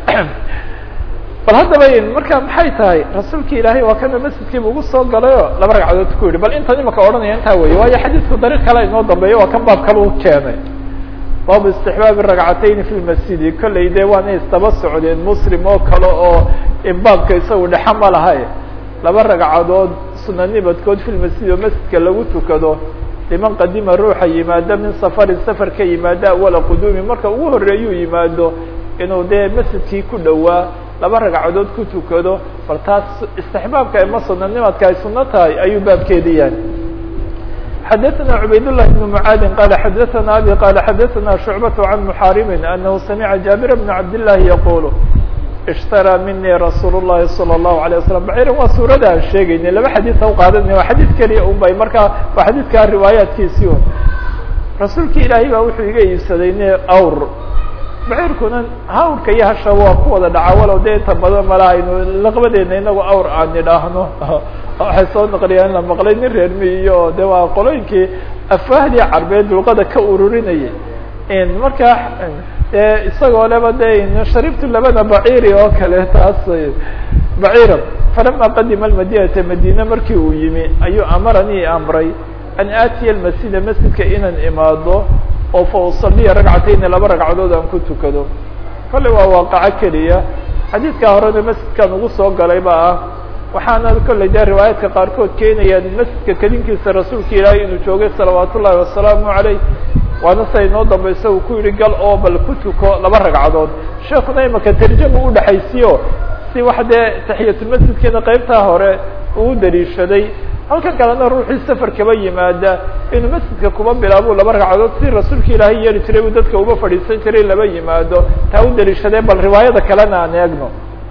bal haddaba marka maxay tahay rasuulka ilaahay waa kana masjidkiiba ugu soo galayo laba ragcadood ku yihi bal intan imaka odhanaya intaa wey waayo xadiidku dariiq kale inoo dambeeyo waa kan baab kale u keenay baabu istixbaabi ragcatayni fi lmasjidi kolley dee waana istaba socdeen muslim oo kale oo baabka isagu dhexa ma lahay laba ragcadood suna nibadkood fi lmasjid oo masjidka lagu tukado liman qadima ruuxa yimaado min safarin safar ka yimaado awala quduumi marka ugu horeeyuu yimaado inuu dee masjidkii ku dhowaa laba ragcadood ku tukado bal taas istixbaabka ama suna nimadka ay suno tahay ayuu baabkeedi yahay xdثna عbayd للh بن معاad qال xdثna abي qال xdثna شhuعبة عن محاrم أنه سمع جابر بن عبد اللh يقول اشhtarىa minي رasuul الlahi صلى الله عليه وسلم bعيrا waa suurada aan sheegaynay laba xadيث u qaadanay waa xadيث keliya un bay markaa waa xadيثka riwaayaatkiisii un rasuulki ilaahay baa wuxuu iga iibsaday ne awr baciirkuna hawrka iyo hasha waa ku wada dhaca walow dee inta badan malaha aynu laqbadeena inagu awr aan idhaahno waxay soo naqliyaan la maqlay nin reer miyiyo de waa qolooyinkii afwaahdii carbeed luqada ka ururinayay markaa de isagoo leba de sharibtu labada baciiri oo kale taas baciira falama qadima almadinata madine markii uu yimi ayuu amaranii amray an aatiya almasjida masjidka inaan imaado oo fa usaliya ragcatayni laba ragcadood aan ku tukado kolley waa waaqaco keliya xadiidkaa horena masjidkan ugu soo galay ba ah waxaana kolley dee riwaayaadka qaarkood keenayaan masjidka kedinkiisa rasuulka ilaahay inuu joogay salawaat ullahi wasalaamu caleyh waana sa inoo dambaysa uu ku yihi gal oo bal ku tuko laba ragcadood sheekuna imaka tarjama udhexaysiyo si wax dee taxiyatulmasjidkeeda qeybtaa hore uu daliishaday halkan kalena ruuxii safar kaba yimaada inuu masjidka kuba bilaabo laba ragcadood si rasuulka ilaahay yeeli jiray uu dadka uba fadhiisan jiray laba yimaado taa u daliishadee bal riwaayada kalena aan eegno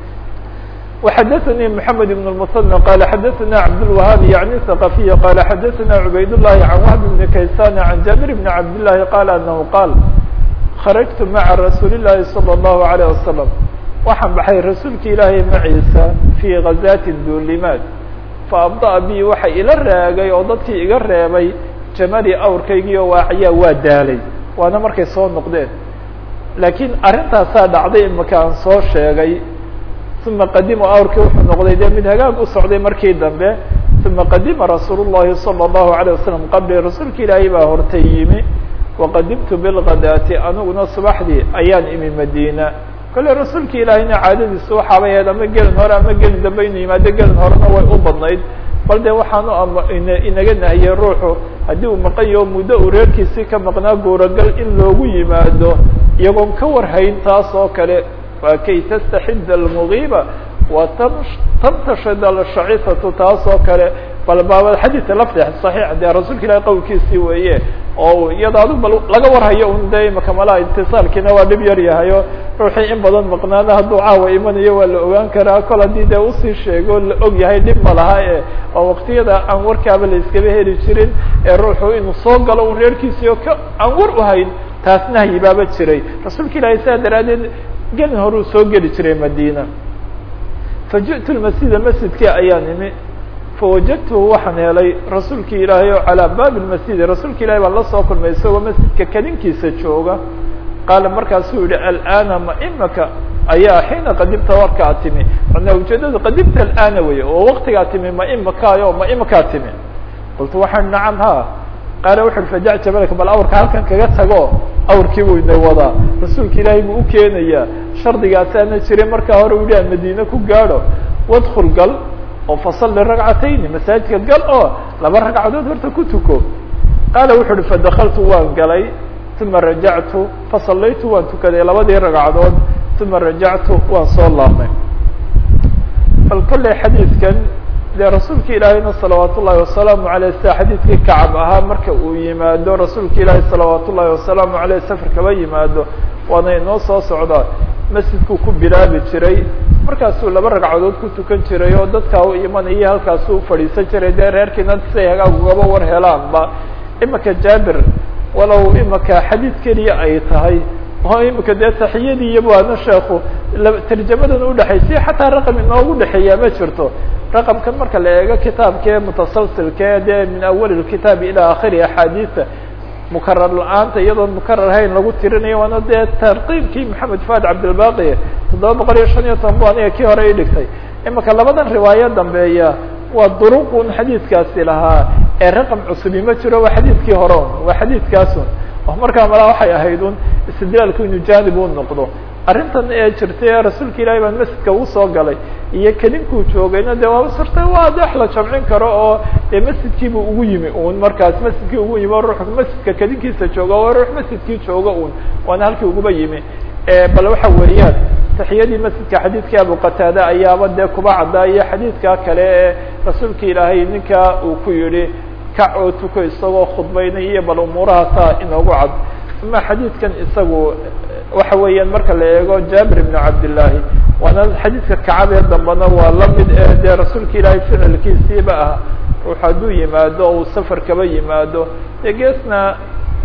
وxdثnي محمد بن المثنى قال xdثna عبدالوهاaب يعني ثقفي قال xdثna عبayd اللhi عن وهب بن كيسان عن جابر بن عبد اللhi قال أنه قال خرجت mعa رsuuل اللhi صلى الله عليه وسلم waxaan baxay rasuulka ilaahay maciisa في غaزاة duulimaad faabdaأ bi waxa ila raagay oo dadkii iga reebay jamali awrkaygii oo waaciyaa waa daalay waana markay soo noqdeen laakiin arintaasaa dhacday imaka aan soo sheegay uma qadima awrkii wuxuu noqday dee mid hagaag u socday markii dambe uma qadima rasuul الlahi salى الlahu عalيه wasalam qabli rasuulka ilaahay baa hortay yimi waqadimtu bilgadaati aniguna subaxdii ayaan imi madina kolley rasuulka ilaahayna caadadiisu waxaabay ahayd ama gelin hore ama gelin dambe inuu yimaado gelin horena way u badnayd bal dee waxaanu ama inaga nahiyey ruuxu haddii uu maqan yaho muddo uu reerkiisii ka maqnaa guuragal in loogu yimaado iyagoon ka warhayn taas oo kale waa kay tastaxid almugiiba wa tamtashid alshacifatu taas oo kale bal baaba xadiidka lafti saxiix dee rasuulka ilahi qowlkiisii weeye oo iyada adu bal laga warhayo un de imaka malaha itisaalkiina waa dhib yar yahayo ruuxii in badan maqnaana hadduu caawa imanayo waa la ogaan karaa kol haddii dee usii sheego la og yahay dhib ma laha e oo waktiyada aan warkaaba la iskaba heli jirin ee ruuxu inuu soo galo un reerkiisii oo ka aan war uhayn taas nahyi baaba jiray rasuulka ilaahay saa daraadeed gelin horuu soo geli jiray madina faji'tu lmasjida masjidkii ayaan imi fawajadtuhu waxaan helay rasuulkii ilaahay oo calaa baabi lmasjidi rasuulka ilahay baan la soo kulmay isagoo masjidka kadinkiisa jooga qaala markaasuu yihi alana ma imaka ayaa xiina qadimta warkaa timi manaa ujeedada qadimta alana wey oo waktigaa timi ma imakaayo ma imakaa timi qultu waxaan nacam ha qaala wuxu uhi fajac jabalka bal awrka halkan kaga tago awrkii buu ina wadaa rasuulka ilaahay buu ukeenayaa shardigaasaana jiray markaa hore u yihi aan madiine ku gaadho wadkul gal oo fasalli ragcatayni masaajidka gal oo laba ragcadood horta ku tuko qaala wuxu uhi fadakaltu waan galay uma rajactu fasallaytu waan tukaday labadii ragcadood uma rajactu waan soo laabmay bal kolley xadiidkan dee rasuulka ilaahayna salawaat ullahi wasalaamu aleyh sida xadiidkii kacab ahaa marka uu yimaado rasuulka ilaahi salawaat ullahi wasalaamu aleyh safar kaba yimaado waana inoo soo socdaa masjidkuu ku bilaabi jiray markaasuu laba ragcadood ku tukan jiray oo dadkaa u imanaya halkaasuu ufadhiisan jiray dee reerkiina siay hagaag ugaba war helaanba imaka jaabir walow imaka xadiid keliya ay tahay oo imika dee taxiyadii iyo waana sheeku tarjamadan udhexaysiya xataa raqam inoogu dhexeeyaa ma jirto raqamkan marka la eego kitaabkee mutasalsilkee dee min awali kitaab ilaa akhiri axaadiisa mukarar la-aanta iyadoon mukarar hayn lagu tirinayo waana dee tartiibkii maxamed fuad cabdilbaqi toddoba boqol iyo shan iyo toban bu aniga kii hore idhigtay imika labadan riwaayo dambeeya waa duruqun xadiidkaasi lahaa ee raqam cusubi ma jiro waa xadiidkii hore un waa xadiidkaasun oo markaa malaa waxay ahayd un istidlaalku inuu janib u noqdo arrintan ee jirtay ee rasuulka ilahi baan masjidka ugu soo galay iyo kelinkuu joogayna dee waaba surtay waa dex la jamcin karo oo dee masjidkiibu ugu yimi un markaas masjidkii ugu yimi o ruux masjidka kedinkiisa jooga oo ruux masjidkii jooga un waana halkii uguba yimi bal waxa weeyaan taxiyadii masjidka xadiidkii abu qataada ayaaba dee kuba caddaaya xadiidkaa kale ee rasuulka ilaahay ninkaa uu ku yihi kac oo tuko isagoo khudbaynay iyo bal umuurahaasaa inoogu cad ama xadiidkan isagu waxa weeyaan marka la eego jaabir ibn cabdillaahi waana xadiidka kacab ee dambena waa lamid ee dee rasuulka ilaahay ficilkiisiiba ah ruux hadduu yimaado uu safar kaba yimaado dee geesna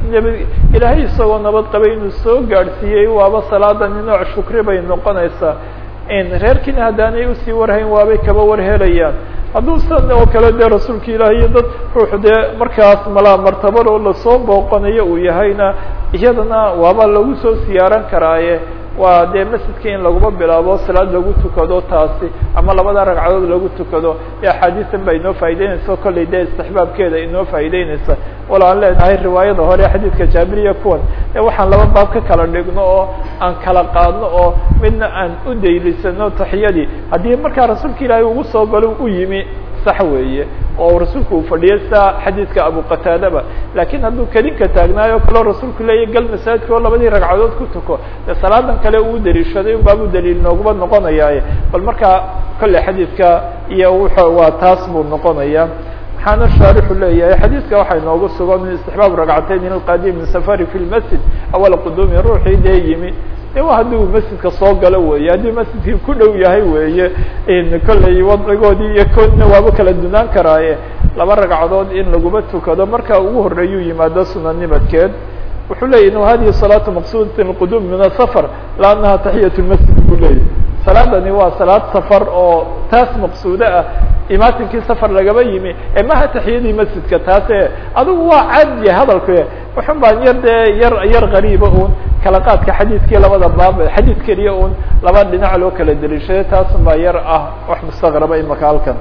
nab ilaahay isagoo nabad qabay inuu soo gaadhsiiyey waaba salaadani nooc shukri bay noqonaysaa reerkiina haddaanay usii warhayn waabay kaba war helayaan hadduu san oo kale dee rasuulka ilaahi iyo dad ruux dee markaas malaa martabadoo lasoo booqanayo uu yahayna iyadana waaba lagu soo siyaaran karaaye waa dee masjidka in laguma bilaabo salaad lagu tukado taasi ama labada ragcadood lagu tukado ee axaadiisan baa inoo faa'ideynaysa kollay dee istixbaabkeeda inoo faa'ideynaysa wala aan leenahay riwaayada hore xadiidka jaabiriya kuwan ee waxaan laba baab ka kala dhigno oo aan kala qaadno oo midna aan u daylisano taxiyadii haddii markaa rasuulka ilaahay ugu soo galo u yimi sax weeye oo rasuulku uu fadhiyo sa xadiidka abu qataadaba lakin hadduu kelinka taagnaayo kaloo rasuulku leeyahy gal masaajidka oo labadii ragcadood ku tuko dee salaadan kale uu daliishaday unbaabu daliil nooguma noqonayaaye bal markaa kolley xadiidka iyo wuxu waa taas buu noqonaya maxaana shaarixu leeyahay xadiidka waxay noogu sugan istixbaab ragcatayn ilqadim min safari fi lmasjid awala quduumi ruuxii dee yimi de wa haddii uu masjidka soo galo weeye haddii masjidkii ku dhow yahay weeye kolley wadcigoodii iyo koodna waaba kala dunaan karaaye laba ragcadood in laguma tukado marka ugu horeeyuu yimaado sunanimadkeed wuxuu leyahy in hadihi salaatu maqsudat اqudum min asafar la anaha taxiyat lmasjid buu leeyahy salaadani waa salaad safar oo taas maqsuudo ah imaatinkii safar lagaba yimi ee maha taxiyadii masjidka taase adigu waa caadiye hadalke wuxun baan yar dee yar yar qariiba un kala qaadka xadiidkii labada baab xadiid keliya un laba dhinac loo kala deliishaday taasun baa yar ah wax mustaqraba imaka halkan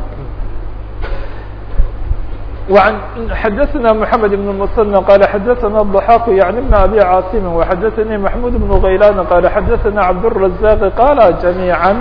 وعن حدثنا محمد بن المثنى قال حدثنا الضحاك يعني بن أبي عاصم وحدثني محمود بن غيلان قال حدثنا عبد الرزاق قال جميعا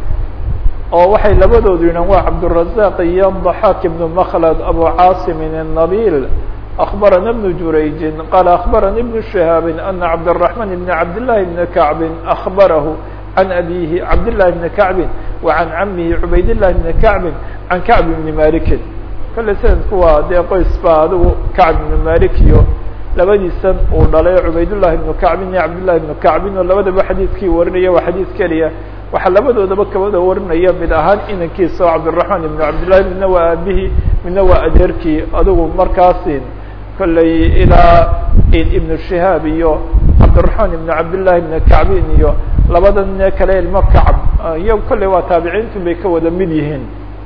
oo waxay labadoodu yidhan waa cabdالرزاq iyo ضحاك بن مخلد أبو عاصم النبيل أخبرنا بن جريج قال أخبرني بن شهاب أن عبد الرحمن بن عبد الله بن كعب أخبره عن أبيه عبد الله بن كعب وعن عمه عبيد الله بن كعب عن كعب بن مالك kale sanadku waa dee qoys baa adigu kacb ibnu malik iyo labadiisan uu dhalay cubaydullahi ibnu kacbin iyo cabdullahi ibnu kacbin oo labadaba xadiidkii warinaya waa xadiid keliya waxaa labadoodaba kabada warinaya mid ahaan inankiisa oo cabdiraxmaan ibnu cabdillahi midna waa aabihii midna waa adeerkii adigu markaasin kolley ilaa ibnu shihaab iyo cabdiraxmaan ibnu cabdillahi ibnu kacbin iyo labadan kale ilmo kacb iyo kolley waa taabiciintu bay ka wada mid yihiin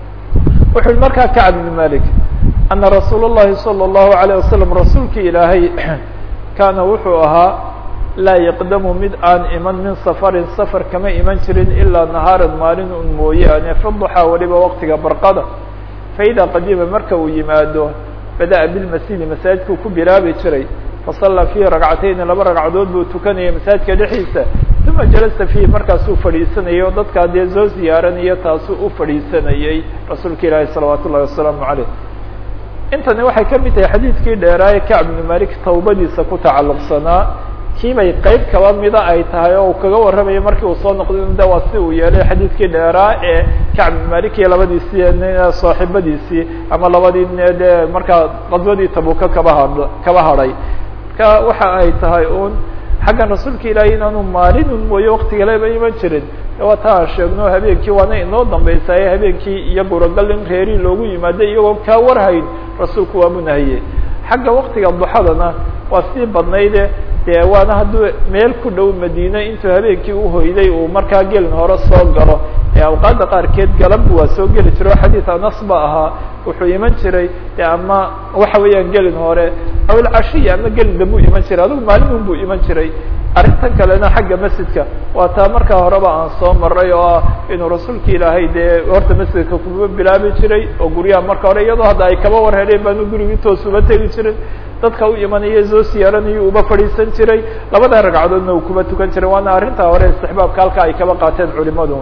wuxu uhi markaa kacb ibn malik ana rasuul الlahi salى الlahu عalيه wasalam rasuulkii ilaahay kaana wuxuu ahaa laa yaqdamu mid aan iman min safarin safar kama iman jirin ilaa nahaaran maalin un mooyaane fiduxaa waliba waqtiga barqada faida qadima marka uu yimaado badaأa bilmasjidi masaajidkuu ku bilaabi jiray fasallaa fiihi ragcatayni laba ragcadood buu tukanayay masaajidka dhexdiisa uma jalasa fiihi markaasuu fadhiisanayay oo dadkaa dee soo ziyaaranayo taasuu u fadhiisanayey rasuulka ilaahi salawaat ullahi wasalaamu caleyh intani waxay ka mid tahay xadiidkii dheeraaye kacb ibnu malik tawbadiisa ku tacalluqsanaa kiibay qeyb kaba mida ay tahay oo uu kaga warramayo markii uu soo noqday de waa si uu yeelay xadiidkii dheeraa ee kacb ibnu malik iyo labadiisii saaxiibadiisii ama labadii dee markaa qadwadii tabuka kaba had kaba hadhay marka waxa ay tahay un xaggan rasuulka ilaahay inaanu maalinun mooye wakti kaleba iman jirin waa ta aan sheegno habeenkii waana inoo dambaysaye habeenkii iyo guragal in reerii loogu yimaado iyagoo kaa warhayn rasuulku waa munahiyey xagga waktiga duxadana waa sii badnayde dee waana hadduu meel ku dhow madiine intuu habeenkii uhoyday uu markaa gelin hore soo galo ee awqaadda qaarkeed galabbu waa soo geli jiro xadiid anas ba ahaa wuxuu iman jiray de ama waxa weeyaan gelin hore awil cashiya ama gelin dambu iman jiray adigu maalin buu iman jiray arrintan kalena xagga masjidka waa taa markaa horeba aan soo maray oo ah inuu rasuulka ilaahay dee horta masjidka kuma bilaabi jiray oo guryaha marka hore iyadoo hadda ay kaba war heleen baanu gurigii toos uba tegi jirin dadka u imanaya soo siyaaranayo uba fadhiisan jiray labada ragcadoodna uu kuba tukan jiray waana arrintaa hore istixbaabka halka ay kaba qaateen culimadu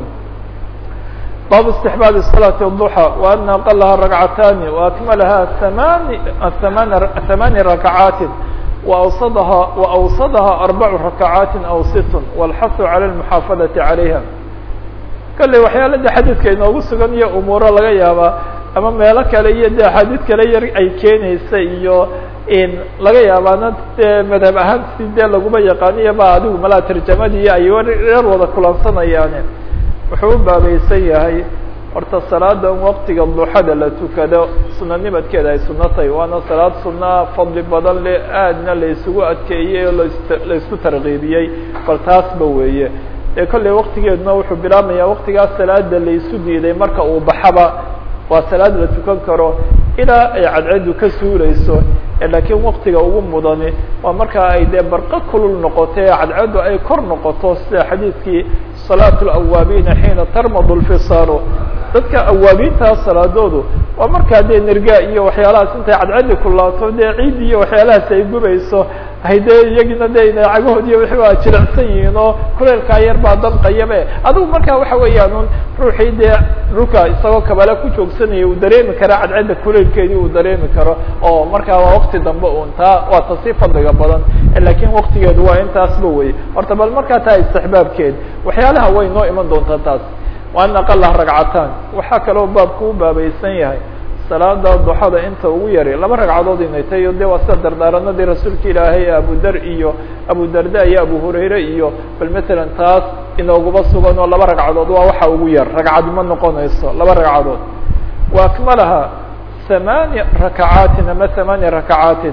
bab استحباaب صلاة الضحى وأن أقلha ركعتان وأكملha ثمان ثمان ثمان ركعاaت وأوصدها وأوصدها أربع ركعاaت أو ست والحث على المحافظة عليها kلey waxyaalada xadيثka inoogu sugan iyo umuuro laga yaabaa ama meelo kale iyo de axaadiid kale yar ay keenaysa iyo laga yaabaana de madhab ahaan si dee laguma yaqaaniyo ba adigu malaa tarjamadii ay reer wada kulansanayaan wuxuu u baabaysan yahay horta salaada waqtiga duxada la tukado sunanimadkeeda ay suno tahay waana salaad sunaa fadli badan le aadna la isugu adkeeyey oo las la isku tarkiibiyey bal taasba weeye ee kolley waqtigeeduna wuxuu bilaabmayaa waqtigaas salaada la isu diiday marka uu baxaba waa salaad la tukan karo ilaa ay cadceedu ka suuleyso laakiin waktiga ugu mudani waa markaa ay dee barqo kulul noqoto ee cadceedu ay kor noqoto sida xadiidkii salaat lawaabiina xiina tarmadu lfisaalu dadka awaabiintaa salaadoodu waa markaa dee nerga iyo waxyaalahaas intay cadceedi kulaato dee ciid iyo waxyaalahaas ay gubayso hay dee iyagina de cagahoodi wixii waa jilicsan yihiin oo kuleelkaa yar baa danqayabe adigu markaa waxa weeyaan un ruuxii dee dhulka isagoo kabale ku joogsanaya uu dareemi kara cadceedda kuleelkeedii uu dareemi karo oo markaa waa wakti dambe un taa waa tasii fadliga badan lakin waktigeedu waa intaasba wey horta bal markaa taa istixbaabkeed waxyaalaha way noo iman doontaa taas waan aqala ragcataan waxaa kaloo baabku u baabaysan yahay salaada duxada inta ugu yari laba ragcadood inay tahay o de waa sida dardaaranadii rasuulka ilaahay abu dar iyo abu darda iyo abu hurayre iyo bal matalan taas inooguba sugan oo laba ragcadood waa waxa ugu yar ragcad ma noqonayso laba ragcadood wa akmalaha hamaani rakacaatin ama hamaani rakacaatin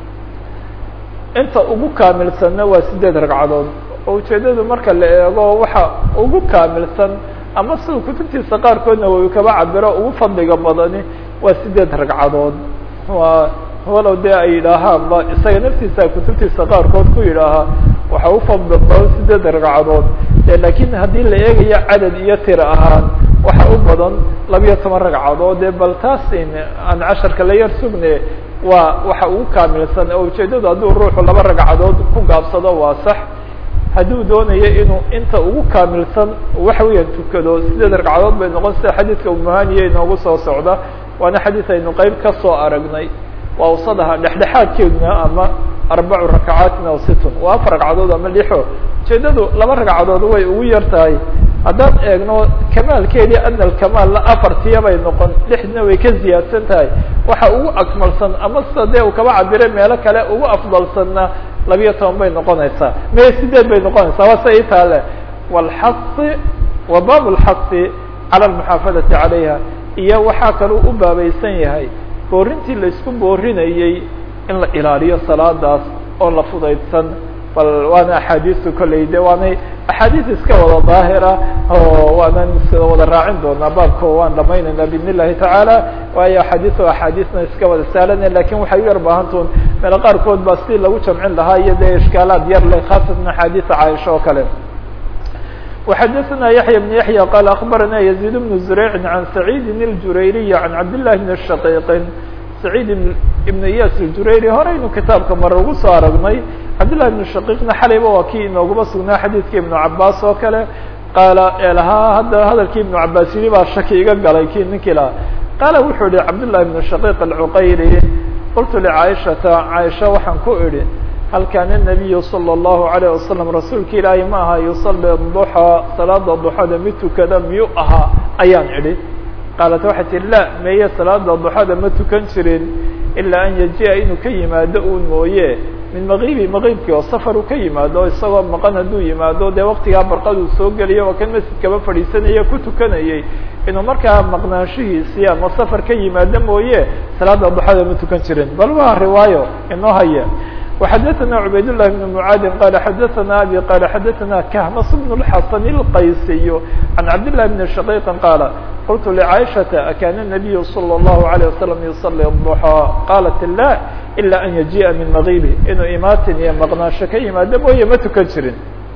inta ugu kaamilsanna waa sideed ragcadood oo ujeedadu marka la eego waxa ugu kaamilsan ama sida kutubtiisa qaarkoodna way kaba cabiro ugu fadliga badani waa sideed ragcadood waa walow dee ay yidhaahaanba isaga naftiisa kutubtiisa qaarkood ku yidhaahaa waxa u fadli badan sideed ragcadood lakin haddii la eegayo cadad iyo tira ahaan waxa u badan labiyo toban ragcadood dee bal taas aan casharka la yar sugne waa waxa ugu kaamilsan oo ujeedadu hadduu ruuxu laba ragcadood ku gaabsado waa sax hadduu doonayo inuu inta ugu kaamilsan waxa weeyaan tukado sideed ragcadood bay noqon sida xadiidka umuhaniya inoogu soo socda waana xadiis aynu qeyb ka soo aragnay waa usadaha dhexdhexaadkeeduna ama arbacu rakacaatin aw situn waa afar ragcadood ama lixo ujeedadu laba ragcadood way ugu yar tahay haddaan eegno kamaalkeedii ana alkamaal afartiya bay noqon lixdina way ka ziyaadsan tahay waxa ugu akmalsan ama sida dee uu kaba cabiray meelo kale ugu afdalsanna labiyo toban bay noqonaysaa me sideed bay noqonaysaa waa sa itaale wlxasi wa bab lxasi cala almuxaafadati calayha iyo waxaa kaluu u baabaysan yahay boorintii laisku boorinayey in la ilaaliyo salaadaas oo la fudaydsan bal waana axaadiistu kolley de waanay axaadiis iska wada daahira oo waanan wada raacin doonaa baabka waan dhamaynayna bidn illahi tacaala waayo axaadiis o axaadiisna iska wada saalana lakin waxay u yar baahantuun meelo qaarkood ba si lagu jamcin lahaa iyo dee ishkaalaad yar leh khaasatan axaadiisa caaisha oo kale وxadثna yaحyى بن yaحyى qال أخbarana يزيد بن زريع عن سعيد الجurayري عن cabd للh بن شhقيq سعيid بن iyas الجurayري horeynu kitaabka mare ugu soo aragnay cabdاللahi بن شhقيqna xalayba waa kii inooguba sugnaa xadiidka iبن cabاs oo kale qaala lahaa hadda hadalkii iبن cabاs yiri baa shaki iga galay ki ninkii lahaa qaala wuxuu yihi cabdاللahi بن شhقيq العqayri qultu لcاaشhaةa cاaشha waxaan ku idhi hal kaana النabiyu slى الlahu عalيه wasalam rasuulka ilaahay ma aha yusalli duxaa salaada duxada mid tukada miyuu ahaa ayaan idhi qaalat waxay tihi la meeye salaada duxada ma tukan jirin ilaa an yaji'a inuu ka yimaado uun mooye min maqibi maqiibkii oo safar uu ka yimaado isagoo maqan hadduu yimaado dee waktigaa barqaduu soo geliyo waa kan masjidkaba fadhiisanaya ku tukanayay inuu markaa maqnaanshihiisii ama safar ka yimaado mooye salaada duxada ma tukan jirin bal waa riwaayo inoo haya وxadثna عubayd للh بن معاad qال xadثna abي qال xadثna khms بن الxasن الqaysiy عan cabd للh بن شhقيq qاaل qلت لcاaشhaةa akاn النaبiy slى الlه عليه وsلم يصلي الضحى qاlat la إlا an yaجiءa min mغibi inuu imaatin iyo maqnaansho ka yimaado mooye ma tukan jirin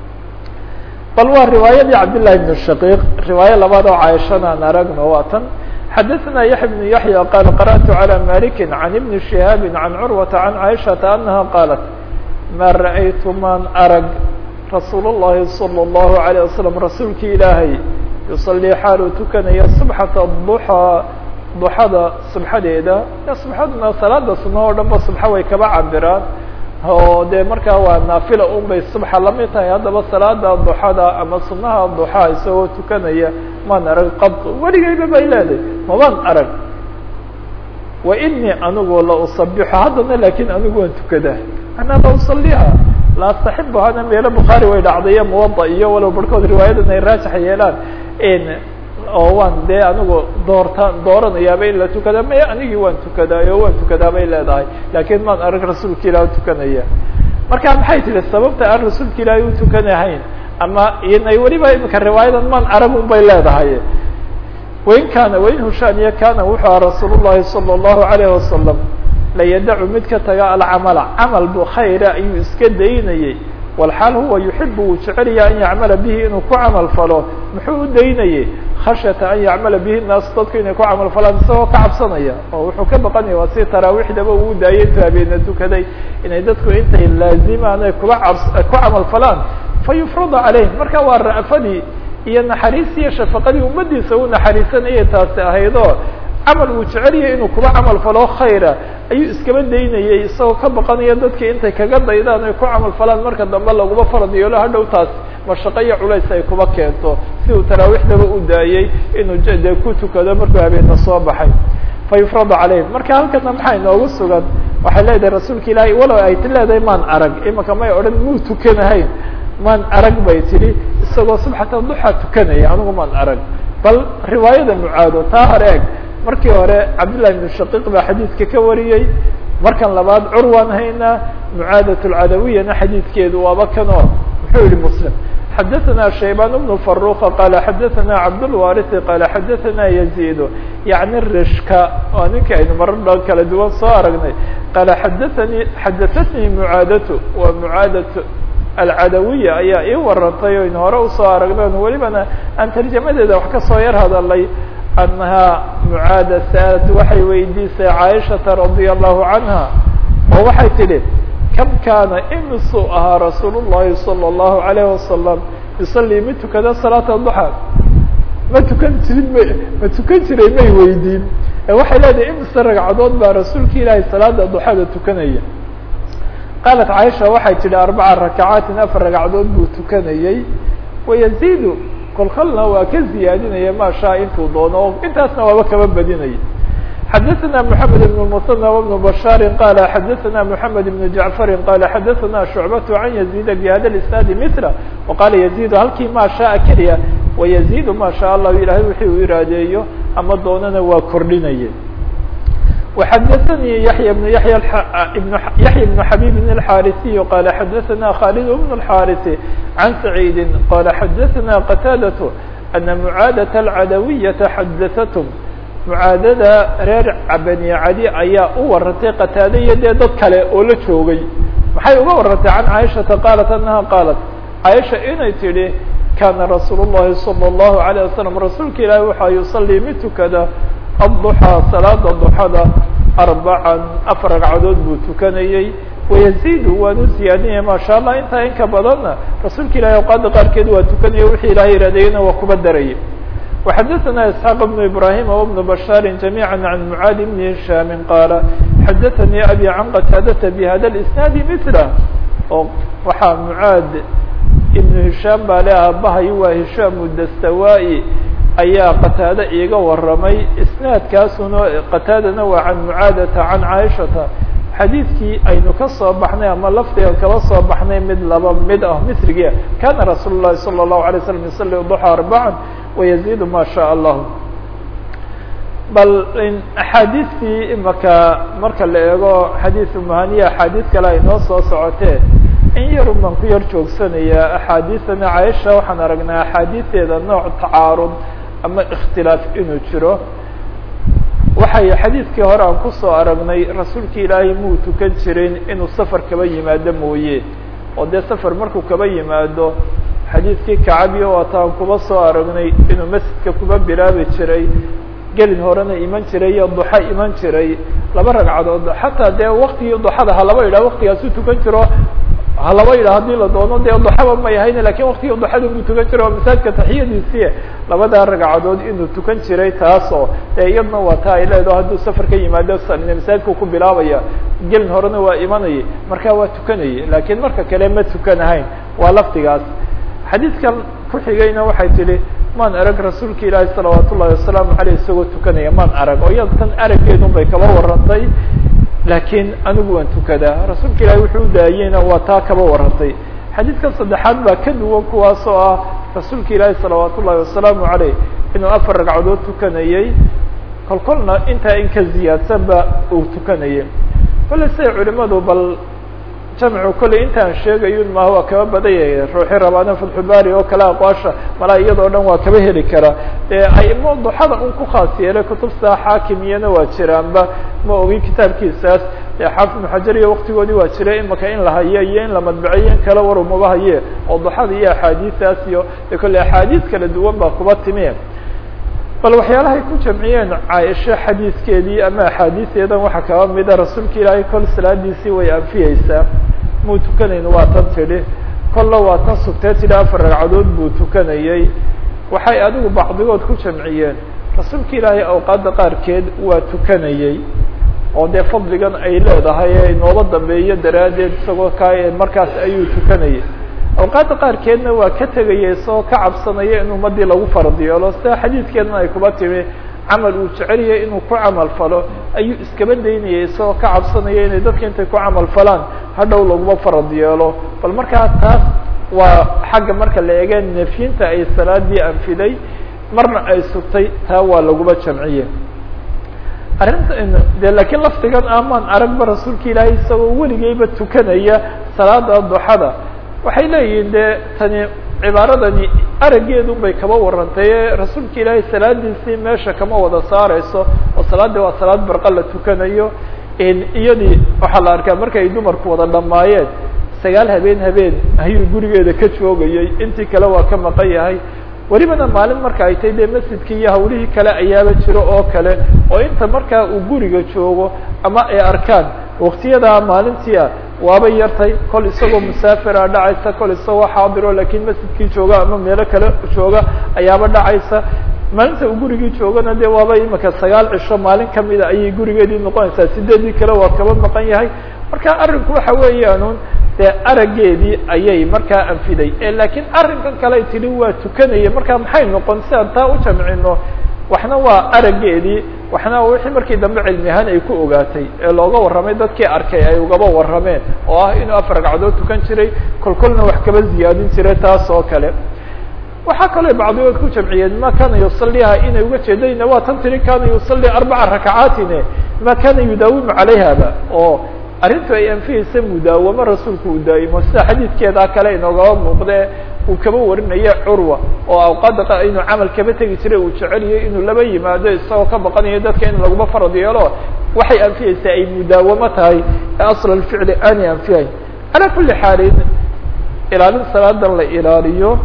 bal waa riwaayadii cabd للhi بن شhقيq riwaayo labaad oo caaishana an aragno waa tan xadثna yaحya بن yaحyى qال qarأت عlى malik عan iبn شihاab عan curwaةa عan caiشhaةa أnaha qاalat ma raأytu maan arag rasuul الlahi slى الlahu عalيه waslم rasuulki ilaahay yuصalii xaaluu tukanaya subxaةa الضحى duxada subxadeeda subxaduna salaada suno oo dhan ba subxa way kaba cabiraan oo dee markaa waa naafila un bay subxa lamid tahay haddaba salaada duxada ama sunaha duxaa isagoo tukanaya maan arag qad weligayba bay leedahay mabaan arag wa inii anigu la usabixu haddana lakin anigu waan tukadaa anaa la usaliha la astaxibu hana meelo bukhaari way dhacdayo muwada iyo walow barhkood riwaayadan ay raajax yeelaan oo waan dee anigu doorta dooranayaaba in la tukada may anigii waan tukadaayo waan tukadaa bay leedahay laakiin maan arag rasuulka ilaah tukanaya marka maxay tihi sababta aan rasuulka ilaahay u tukanahayn ama inay weliba imika riwaayadan maan arag un bay leedahay wain kaana wain hushaaniya kaana wuxuu aha rasuul llahi salى الlahu alayh wasalam layadacu mid ka taga alcamala camal bu khayra ayuu iska daynayey walxaal huwa yuxibu wuu jecelaya an yacmala bihi inuu ku camal falo muxuu u daynayey khashyata an yacmala bihi naas dadku inay ku camal falaan isagoo ka cabsanaya oo wuxuu ka baqanaya waa si taraawiixdaba uu daayay intu habeena tukaday inay dadku intay laazimaan ay kuba cabs ku camal falaan fa yufrada caleyh marka waa ra'fadii iyo naxariis iyo shafaqadii ummadiisa u naxariisanayay taasi ahaydoo camal uu jecelyahay inuu kuba camal falo khayra ayuu iskaba daynayay isagoo ka baqanaya dadkii intay kaga daydaan ay ku camal falaan marka dambe laguma farad yeelo hadhow taas mashaqo iyo culays ay kuba keento si uu taraawiixdaba u daayey inuu dee ku tukado markuu habeena soo baxay fa yufradu calayhim marka halkana maxaa inoogu sugan waxay leedahay rasuulka ilaahay walow ay ti leedahay maan arag imaka may odhan muu tukanahayn maan arag bay tidhi isagoo subxata duxa tukanaya anigu maan arag bal riwaayada mucaado taa hore eg markii hore cabdillahi ibnu shaqiiq baa xadiidka ka wariyey markan labaad curwaan haynaa mucaadat lcadawiyana xadiidkeedu waaba kanoo muxuu yihi muslim xadaثna shaybaan bnu faruqa qala xadaثna cabdاlwarisi qala xadaثna yaziid yaعni rishka waa ninka aynu marar dha kala duwan soo aragnay qala xadaanii xadaثatnii mucaadatu waa mucaadat alcadawiya ayaa ii warantay o aynu hore usoo aragnay on welibana aan tarjamadeeda wax kasoo yar hadalay annahaa mucaada sa'alat waxay weydiisay caaishata radia allahu canha oo waxay tidhi kam kaana imisuu ahaa rasuul llahi salى اllahu alayh wasalam yusalii mid tukada salaata duxa ma tukan jirin ma ma tukan jiray may weydiin waxay leedahay imise ragcadood baa rasuulka ilaahay salaada duxada tukanaya qaalat caaisha waxay tidhi arbaca rakacaatin afar ragcadood buu tukanayey wayaziidu kolkolna waa ka ziyaadinaya ma shaa intuu doono o intaasna waaba kaba badinaya xadaثna mحamed بن المثنى وبن بشhاr qال xadaثna mحamed بن جaعفr qال xadaثna شhuعبة عن يزيد بhada الاسناaد mثله وqاla يزيد halkii ma شhaء keliya ويزيد ma شhاء الlah ilahay wixii uu iraadeeyo ama doonana waa kordhinaya وxadaثnي yaحyى بن yaحyى yaحyى بن xabيب الحاrثي qال xadaثna khالد بن الحاrث عن سعيد qال xadaثna qتاadة أن معاadة العadوية xadaثتم mucaadada reer bani cadi ayaa u warantay qataade iyo dee dad kale oo la joogay maxay uga warantay can caaishata qaalat anaha qaalat caaisha inay tidhi kaana rasuul الlahi salى الlahu عalيه wasalam rasuulka ilaahi waxaa yusalii mid tukada adduxaa salaada duxada arbacan afar ragcadood buu tukanayey wayaziidu waan u ziyaadinaya maasha allah intaa in ka badanna rasuulka ilahi awqaada qaarkeed waa tukanaya wixii ilahay iraadayena waa kuba daraya وxadaثna isحاq بن ibrahim وبن bشhاr جamيعا عan mعاad بن هiشhاm qاala xadaثnii abي can qتاadةa bhada الاسناad mثله oo waxaa mعaad iبن هiشhاm baa le aabahay waa هiشhاm dastawai ayaa qataade iiga waramay isnaadkaasuna qataadana waa can mعaadةa can caaشhaةa xadiidkii aynu ka soo baxnay ama lafdiga kaba soo baxnay mid laba mid ah misrigia kana rasuul الlahi salى الlahu عalيه وsلم yusلي ضحى arbعا ويزيد ma شhاء الlah bal axaadiistii imaka marka la eego xadiiث mhaniya axaadiis kale ay noo soo socotee in yarun baan ku yar joogsanaya axaadiisana caaisha waxaan aragnaa axaadiisteeda nooc tacaarud ama اkhtilaaf inuu jiro waxay xadiidkii hore aan kusoo aragnay rasuulka ilaahay muu tukan jirin inuu safar kaba yimaado mooye oo dee safar markuu kaba yimaado xadiidkii kacabiyo waataan kuba soo aragnay inuu masjidka kuba bilaabi jiray gelin horena iman jiray iyo duxa iman jiray laba ragcadood xataa dee waktigii duxada halaba yidhah waktigaasu tukan jiro halaba yidhah haddii la doono dee duxaba may ahayn lakin waktigii duxada muu tukan jiro oo masaajidka taxiyadiisii labadaa ragcadood inuu tukan jiray taasoo dee iyadna waa taa ay leedaho hadduu safar ka yimaado masaajidku ku bilaabaya gelin horena waa imanayay markaa waa tukanayay lakiin marka kale ma tukanahayn waa laftigaas xadiidkan ku xigayna waxay tidhi maan arag rasuulka ilaahi salawaat ullahi wasalaamu aleyh isagoo tukanaya maan arag oo iyada tan araggeedun bay kaba warantay laakiin anigu waan tukadaa rasuulka ilahi wuxuu u daayeyna waa taa kaba warantay xadiidkan saddexaad baa ka duwan kuwaas oo ah rasuulka ilaahi salawaat ullahi wasalaamu aleyh inuu afar ragcadood tukanayey kol kolna intaa in ka ziyaadsanba uu tukanayay kolley siday culimadu bal jamcu kolley intaan sheegayun maaha waa kaba badanyaya ruuxi rabaana fatxubaari oo kale aqwaasha malaa iyadoo dhan waa kaba heli karaa dee aimo duxada un ku khaas yeelay kutubta xaakimiyana waa jiraanba ma ogi kitaabkiisaas dee xaafid ibnu xajar iyo waktigoodii waa jiray imaka in la haye iyo in la madbaceyo in kale war umaba haye oo duxada iyo axaadiistaas iyo de kolley axaadiis kala duwan baa kuba timi bal waxyaalahay ku jamciyeen caaisha xadiiskeedii ama axaadiiseedan waxaa kaba mida rasuulka ilaahay kol salaadiisii way anfiyeysaa muu tukanayn waa tan tidhi kolla waa tan sugtee tidhi afar ragcadood buu tukanayey waxay adigu bacdigood ku jamciyeen rasuulka ilaahay awqaadda qaarkeed waa tukanayey oo dee fadligan ay leedahay ee inooba dambeeyo daraaddeed isagoo ka markaas ayuu tukanayay awqaadda qaarkeedna waa ka tegaya isagoo ka cabsanaya in ummadii lagu farad yeelo sida xadiidkeedna ay kuba timi camal uu jecelyahay inuu ku camal falo ayuu iskaba daynayay isagoo ka cabsanaya inay dadka intay ku camal falaan hadhow laguma farad yeelo bal markaa taas waa xagga marka la eega nefyinta ay salaadii anfiday marna ay sugtay taa waa laguma jamciye arrinta de lakiin laftigan amaan aragba rasuulka ilaahay isagoo weligeyba tukanaya salaada duxada waxay leeyihiin de tani cibaaradani araggeedun bay kaba warantay ee rasuulka ilaahay salaadiisii meesha kama wada saareyso oo salaadii waa salaad barqa la tukanayo iyadii waxaa la arkaa marka ay dumarku wada dhamaayeen sagaal habeen habeen ayuu gurigeeda ka joogayay intii kale waa ka maqan yahay welibana maalin marka ay tahay dee masjidkii iyo hawlihii kale ayaaba jiro oo kale oo inta markaa uu guriga joogo ama ay arkaan waktiyadaa maalintii ah waaba yartay kol isagoo musaafira dhacaysa kol isagoo xaadiro lakiin masjidkii jooga ama meelo kale jooga ayaaba dhacaysa maalinta uu gurigii joogana de waaba imika sagaal cisho maalin kamida ayay gurigeedii noqonaysaa sideedii kale waa kaba maqan yahay marka arrinku waxa weeyaanun dee araggeedii ayay markaa anfiday lakiin arrinkan kale ay tidhi waa tukanaya marka maxay noqon si aan taa u jamcino waxna waa araggeedii waxna wixii markii dambe cilmi ahaan ay ku ogaatay ee looga warramay dadkii arkay ay ugaba warrameen oo ah inuu afar ragcadood tukan jiray kol kolna wax kaba ziyaadin jiray taas oo kale waxaa kaloo bacdigood ku jamciyeen ma kana yusaliha inay uga jeedayna waa tan tiri kana yusalli arbaca rakacaatin ma kana yudaawimu calayhaba oo arrintu ay anfihaysa mudaawamo rasuulku uu daa'imo sida xadiidkeedaa kale inoogaba muuqdee uu kaba warinaya curwa oo awqaada inuu camal kaba tegi jiray uu jeceliyay inuu laba yimaado isagoo ka baqanayo dadka in laguma farad yeelo waxay anfihaysaa ay mudaawamo tahay ee asl alficli aanay anfihayn calaa kuli xaalin ilaalin salaadan la ilaaliyo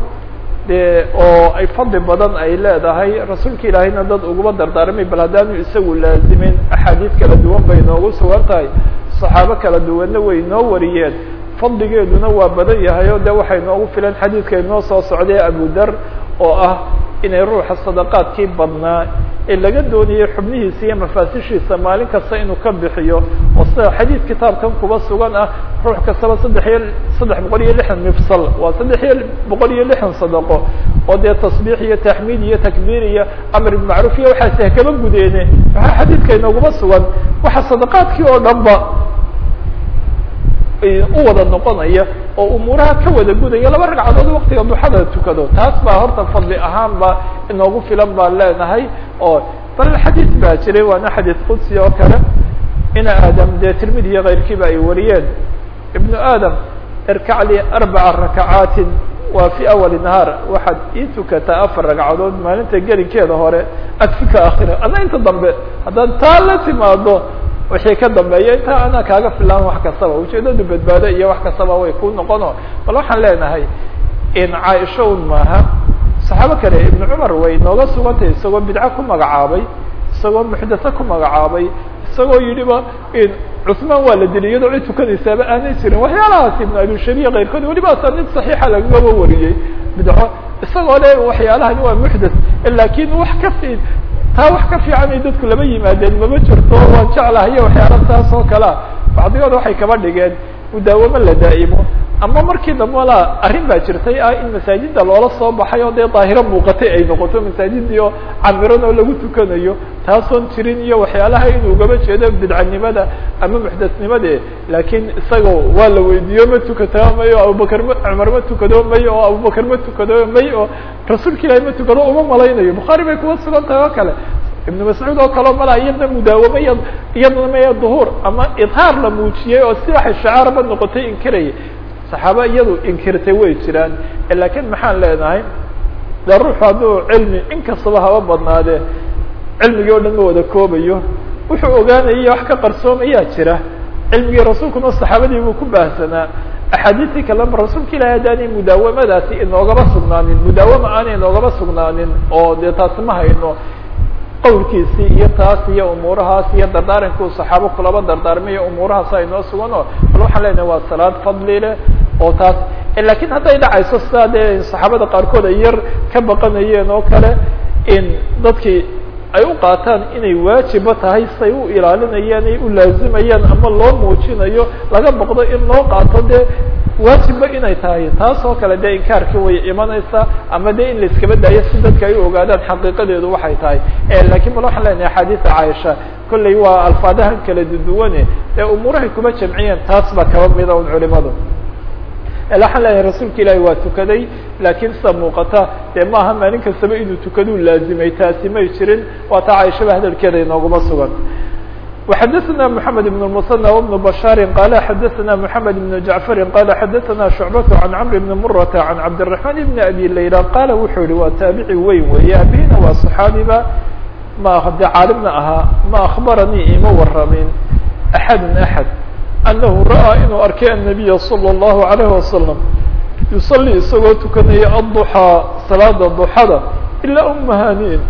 de oo ay fadli badan ay leedahay rasuulka ilaahayna dad uguma dardaarmay bal haddaanu isagu laazimin axaadiid kala duwan bay noogu sugan tahay saxaabo kala duwanna way noo wariyeen fadligeeduna waa badan yahay o de waxay noogu filan xadiidka inoo soo socday abu dar oo ah inay ruuxa sadaqaadkii badnaa ee laga doonayay xubnihiisa iyo mafaasishiisa maalin kasta inuu ka bixiyo oo sida xadiid kitaabkan kuba sugan ah ruux kastaba saddex iyo saddex boqol iyo lixdan mifsal waa saddex iyo boqol iyo lixdan sadaqo oo dee tasbiix iyo taxmiid iyo takbiir iyo amr bimacruuf iyo waxaase hakaba gudeene waxaa xadiidka inooguma sugan waxa sadaqaadkii oo dhan ba u wada noqonaya oo umuuraha ka wada gudaya laba ragcadood waktiga duxada tukado taas baa horta fadli ahaan ba inoogu filan baan leenahay oo bal xadiid baa jiray waana xadiid qudsi oo kale ina aadam dee tirmidi iyo keyrkiiba ay wariyeen ibnu aadam irkac li arbaca rakacaatin waa fi awali nahaar waxaad ii tukataa afar ragcadood maalinta gelinkeeda hore adfika akhira ama inta dambe haddaad taa la timaado wixii ka dambeeya intaa anaa kaaga filaan wax kastaba ujeedadu badbaado iyo wax kastaba way ku noqono bal waxaan leenahay in caaisha un maaha saxaabo kale ibnu cumar way nooga sugantay isagoo bidco ku magacaabay isagoo muxdatho ku magacaabay isagoo yidhiba cusmaan waa la dilay iyadoo cid tukanaysaaba aanay jirin waxyaalahaas ibnu abishabiya keyrkood weliba asaaniid saxiixa lagaba wariyey bidco isagoo le waxyaalahani waa muxdath lakin wax ka fi taa wax ka fiican ay dadku lama yimaadeen mama jirto waan jeclahayo waxyaala taas oo kalea bacdigood waxay kaba dhigeen mudaawamo la daa'imo ama markii dambe la arrin baa jirtay ah in masaajida loola soo baxay oo dee daahiro muuqatay ay noqoto masaajidii oo camiran oo lagu tukanayo taasoon jirin iyo waxyaalaha inuu ugaba jeedo bidcanimada ama muxdasnimade laakiin isagao waa la weydiiyo ma tukataa may oo abubakar ma cumar ma tukado may oo abubakar ma tukado may oo rasuulka ilaahi ma tukado uma malaynayo bukhaari bay kuwa sugan tahay oo kale ibnu mascuud oo kaleo mala iyadna mudaawamo iya iyadna maya duhuur ama idhaar la muujiyey oo si waxay shacaarba noqotay inkiraya saxaaba iyadu inkirtay way jiraan lakiin maxaan leenahay de ruuxu hadduu cilmi inkastaba haba badnaadee cilmigii o dhan ma wada koobayo wuxuu ogaanaya wax ka qarsoomayaa jira cilmigii rasuulkuna saxaabadii buu ku baahsanaa axaadiistii kalema rasuulka ilahi haddaanay mudaawamadaasi inoogaba sugnaanin mudaawama aanay inoogaba sugnaanin oo dee taasi ma hayno qawlkiisii iyo taas iyo umuurahaas iyo dardaaranku saxaabo kulaba dardaarmayo umuurahaas aynoo sugan oo bal waxaan leenahay waa salaad fadli leh oo taas lakin hadday dhacayso sidaa dee saxaabada qaarkood ay yar ka baqanayeen oo kale in dadkii ay u qaataan inay waajiba tahay say u ilaalinayaan ay u laazimayaan ama loo muujinayo laga boqdo in loo qaato dee waajibba inay tahay taas oo kale dee inkaarkii way imanaysaa ama de in la iskaba daayo si dadka ay u ogaadaan xaqiiqadeedu waxay tahay lakin bal waxaan leenahay axaadiisa caaisha kolley waa alfaadahan kala duduwane ee umuurahay kuma jamciyeen taas baa kaba mida un culimadu waxaan leeyahay rasuulka ilaahi waa tukaday laakiin sida muuqata dee maaha maalin kastaba inuu tukaduu laazimay taasi may jirin waa taa caaishaba hadalkeeda inooguma sugan وxadثna محamed بن المثنى وبن بشhاr qال xadثna محamed بن جعفr qال xadثna شhuعبة عن cمر بن mرة عن cabدالرحمن بن أbي ليلى qال wuxuu yihi waa taaبici weyn weeye abihina waa صحaabiba ma de caalimna ahaa ma أخbaranii ima waramin أحad أحad أنه ra'ىa inuu arkay النبي صلى الله عليه وسلم يصلي isagoo tukanaya الضحى salaada ضحada ilaa umhaniin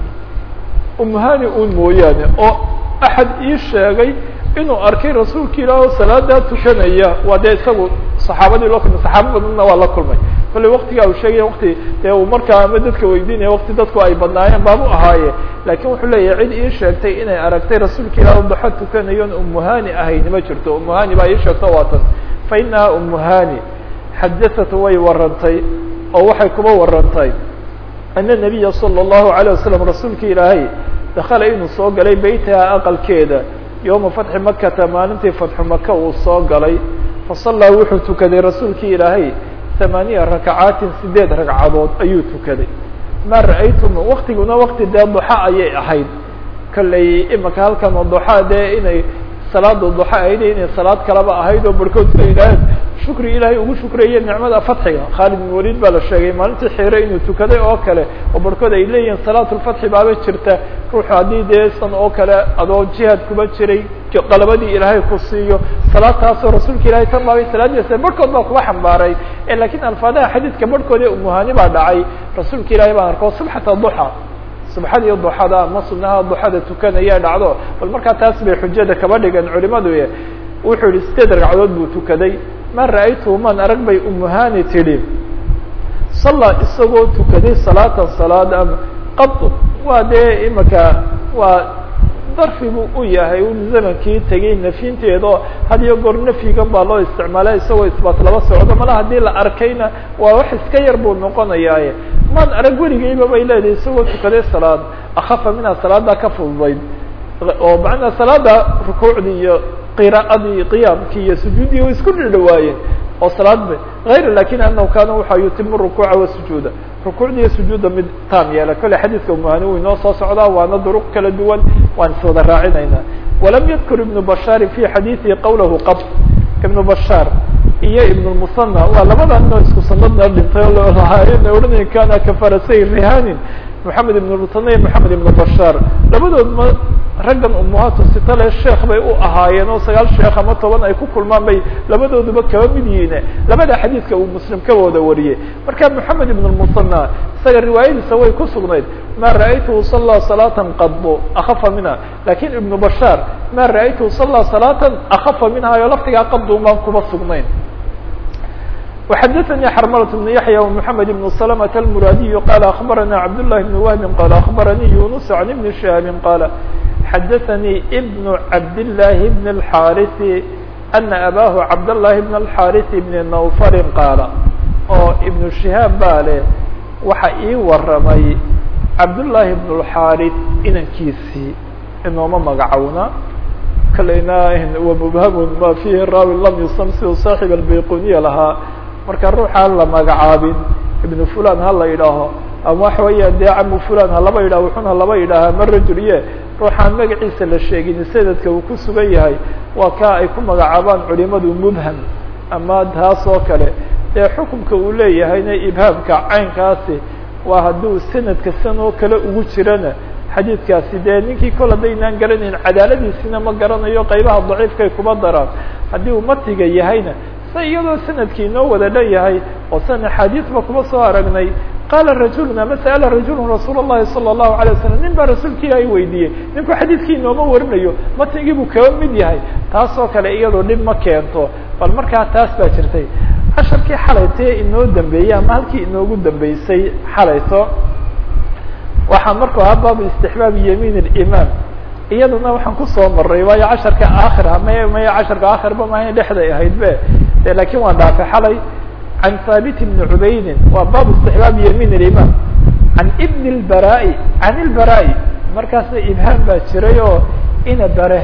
umhani un mooyaane oo axad ii sheegay inuu arkay rasuulka ilaah oo salaadaa tukanaya waa dee isagu saxaabadii loo kulmay saxaaba badanna waa la kulmay kolley waktigaa uu sheegaya wakti dee uu markaa ama dadka weydiinaya wakti dadku ay badnaayeen baabu ahaaye laakin wuxuu leeyahay cid ii sheegtay inay aragtay rasuulka ilaah o daxo tukanayoon umuhani ahayni ma jirto umuhani baa ii sheegto waatan fa inaha umuhani xadaat way warantay oo waxay kuba warantay ana nabiya salى الlahu عalيه wasalam rasuulka ilaahay dakala inuu soo galay beytaha aqalkeeda yowma fatxi makata maalintii fatxu maka uu soo galay fasallaa wuxuu tukaday rasuulkii ilaahay hamaaniya rakacaatin sideed ragcadood ayuu tukaday maa ra'aytum waktiguna wakti dee duxa ayay ahayd kolley imaka halkan oo duxa dee inay salaada duxa ahayd inay salaad kalaba ahayd oo barhkood sa yidhaaheen shukri ilaahay ugu shukreeye nicmada fatxiga khaalid bin waliid baa la sheegay maalintii xiire inuu tukaday oo kale oo barhkood ay leeyihiin salaatulfatxi baaba jirta ruuxu haddii dee san oo kale adoo jihaad kuba jiray qalabadii ilaahay ku siiyo salaadtaasoo rasuulka ilahay tan baabay salaadiisa barhkood baa kuba xambaaray lakiin alfaadaha xadiidka barhkood ee umuhani baa dhacay rasuulka ilahay baan arko subxata duxa subxadii duxada ama sunaha duxada tukanaya dhacdo bal markaa taas bay xujada kaba dhigan culimadu wuxuu yihi sideed ragcadood buu tukaday ma ra'aytu man arag bay umuhani tidhi salla isagoo tukaday salaatan salaad ama qad waa dee imaka waa darfi buu u yahay un zamankii tegay nafyinteeda oo had iyo goor nafyigan baa loo isticmaala isagoo isbaat laba socdo mala haddii la arkayna waa wax iska yar buu noqonayaaye maan arag weligeyba bay leedahay isagoo tukaday salaad akafa minha salaada ka fududayd oo macnaa salaada rukuucdii iyo qira'adii qiyaamkii iyo sujuuddii way isku dhidhawaayeen oo salaad ba hayr lakin anahu kana waxa yutimu rukuuca wasujuuda rukuucda iyo sujuudda mid taam yeela kolle xadiidka umuhani uu inoo soo socdaa waana duruq kala duwan waan is wada raacinayna walam yadkur ibnu bashaari fi xadiidihi qawlahu qab ibnu bashaar iyo ibn musanى waa labada noo isku sanadna dhintay oo lahaayena odhanaya kana kafarasay rihanin moxamed ibn musanى moxamed ibn bashaar labadood ma raggan umuhaatu sitale sheekh bay u ahaayeen oo sagaal sheekh ama toban ay ku kulmaan bay labadooduba kaba mid yihiine labada xadiidka uu muslim ka wada wariyey marka moxamed ibn musanى isaga riwaayadiisa way ku sugnayd ma ra'aytuhu sallى salaatan qadbo akafa minha lakin ibnu bashaar ma ra'aytuhu sallى salaatan akafa minha yo laftigaa qaddu baan kuba sugnayn وxdثnي xرmلة بن يحيى ومحمد بن سلمة المرادي قال أخبرنا عبد الله بن وهب قال أخبرني يونس عن بن شهاب قال xdثني بن عبد الله بن الحارث ana abaahu cabdالlahi bn الxariث bn nawfalin qaala oo ibnu shihaab baa leh waxa ii waramay cabdullaahi bn اlxariث inankiisii inooma magacowna kalayna wa mubhamun ma fihi raawi lam yusam siduu saaxib albayquniya lahaa marka ruuxaan la magacaabin ibnu fulan ha la yidhaaho ama waxa weeya dee camu fulan ha laba yidhaho wuxuna laba yidhaahaa ma rajulye ruuxaan magaciisa la sheegin sanadka uu ku sugan yahay waa kaa ay ku magacaabaan culimadu mubham ama taas oo kale dee xukumka uu leeyahayna ibhaamka caynkaasi waa hadduu sanadka san oo kale ugu jirana xadiidkaasi dee ninkii kol haddaynaan garanayn cadaaladiisina ma garanayo qaybaha daciifkay kuma daraan haddii uu matiga yahayna se iyadoo sanadkii inoo wada leeyahay oo san axaadiisba kuma soo aragnay qaala rajulun ama sa'ala rajulun rasuul الlahi salى الlahu عalيه wasalam nin baa rasuulka ilaahay weydiiyey ninku xadiidkii inooma warinayo matigii buu kaba mid yahay taas oo kale iyadoo dhib ma keento bal markaa taas baa jirtay casharkii xalaytee inoo dambeeyey ama halkii inoogu dambeysay xalayto waxaa markuu ahaa baabu istixbaabi yamiin اlimaam iyaduna waxaan kusoo maray waayo casharka aakhira may may casharka aakhirba mahayn dhexday ahayd be de lakin waan dhaafay xalay can haabit bni cubaydin waa baabu istixbaabi yamiin اlimaam can ibn اlbaraai can ilbaraai markaasna ibhaam baa jiray oo ina bare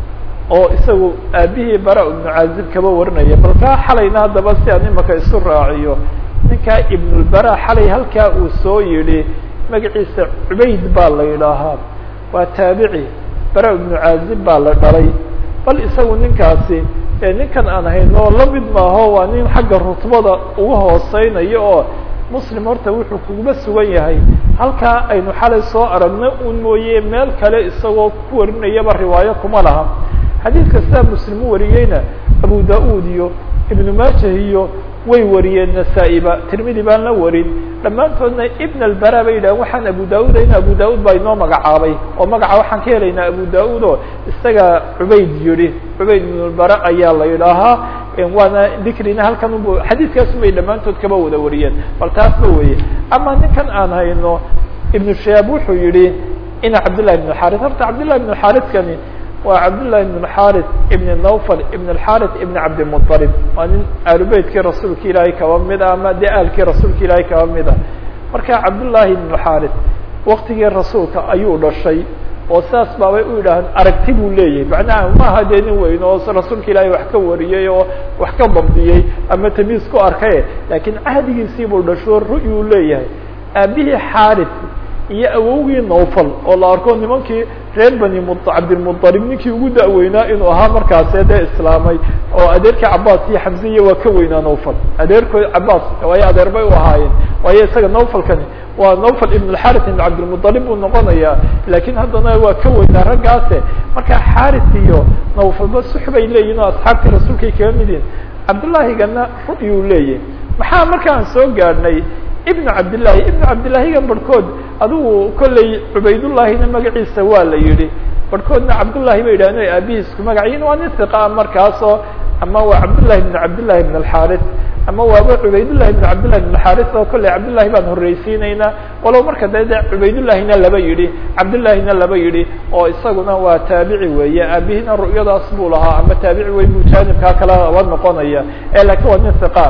oo isagu aabihii bara ibnu caazib kaba warinaya bal kaa xalayna haddaba si aan imaka isu raaciyo ninkaa ibnulbara xalay halkaa uu soo yidhi magaciisa cubayd baa la yidhaahaa waa taabici bara ibnu caazib baa la dhalay bal isagu ninkaasi ninkan aan hayno la mid maaho waa nin xagga rutbada uga hooseynayo oo muslim horta wuxuu kuguba sugan yahay halkaa aynu xalay soo aragno un mooye meel kale isagoo ku warinayaba riwaayo kuma laha xadiidka sidaa muslim u wariyeyna abu da-ud iyo ibnu maajah iyo way wariyeen nasaa-iba tirmidi baan la warin dhammaantoodna ibn albara bay yidhahen waxaan abu da-uda in abu da-ud baa inoo magacaabay oo magaca waxaan ka helaynaa abu da-ud oo isaga cubayd yihi cubayd ibn lbara ayaa la yidhaahaa waana dikrina halkan u xadiidkaas bay dhammaantood kaba wada wariyeen bal taasba weye ama ninkan aan hayno ibnu shaab wuxuu yihi ina cabdillahi ibn xaris horta cabdillahi ibn xariskani waa cabdاللahi بن الxاrث iبn نوfل iبn الxاrث iبn cabdالمطلب waa nin aalubeytkii rasuulka ilaahay kaba mid a ama de aalkii rasuulka ilaahay kaba mid a marka cabdاللahi بن xاrث waktigii rasuulka ayuu dhashay oo saas baabay u yidhaahaan aragti buu leeyahay macnaha maaha dee nin weyn oo rasuulka ilaahay wax ka wariyey oo wax ka dabdiyey ama tamiis ku arkay lakiin cahdigiisii buu dhasho ru'yuu leeyahay aabihii xaarث iyo awowgii nowfal oo la arko nimankii reer bani m cabdilmuطalib ninkii ugu da-weynaa inuu ahaa markaase dee islaamay oo adeerkii cabaas iyo xamziya waa ka weynaa nowfal adeerkood cabaas waayo adeer bay u ahaayeen waayo isaga nowfalkani waa nowfal ibn اxarith ibn cabdilmuطalib buu noqonaya lakin haddana waa ka weynaa raggaase marka xarith iyo nowfalba sux bay leeyihin oo asxaabtii rasuulkay kaga mid yihin cabdullahigana ru'yuu leeyahy maxaa markaan soo gaadhnay ibn cabdillahi ibn cabdillahigan barhkood adigu kolley cubaydullahina magaciisa waa la yihi barhkoodna cabdullahi bay yidhahdeen aabihiisku magaciin waa nin hiqa markaasoo ama waa cabdullahi ibn cabdillahi ibn alxaris ama waaba cubaydullahi ibn cabdillahi ibn alxaris oo kolley cabdullahi baan horreysiinaynaa walow marka dee de cubaydullahina laba yidhi cabdullahina laba yidhi oo isaguna waa taabici weeye aabihina ru'yadaas buu lahaa ama taabici wey buu jaanibkaa kala aba noqonaya e lakin waa nin hiqa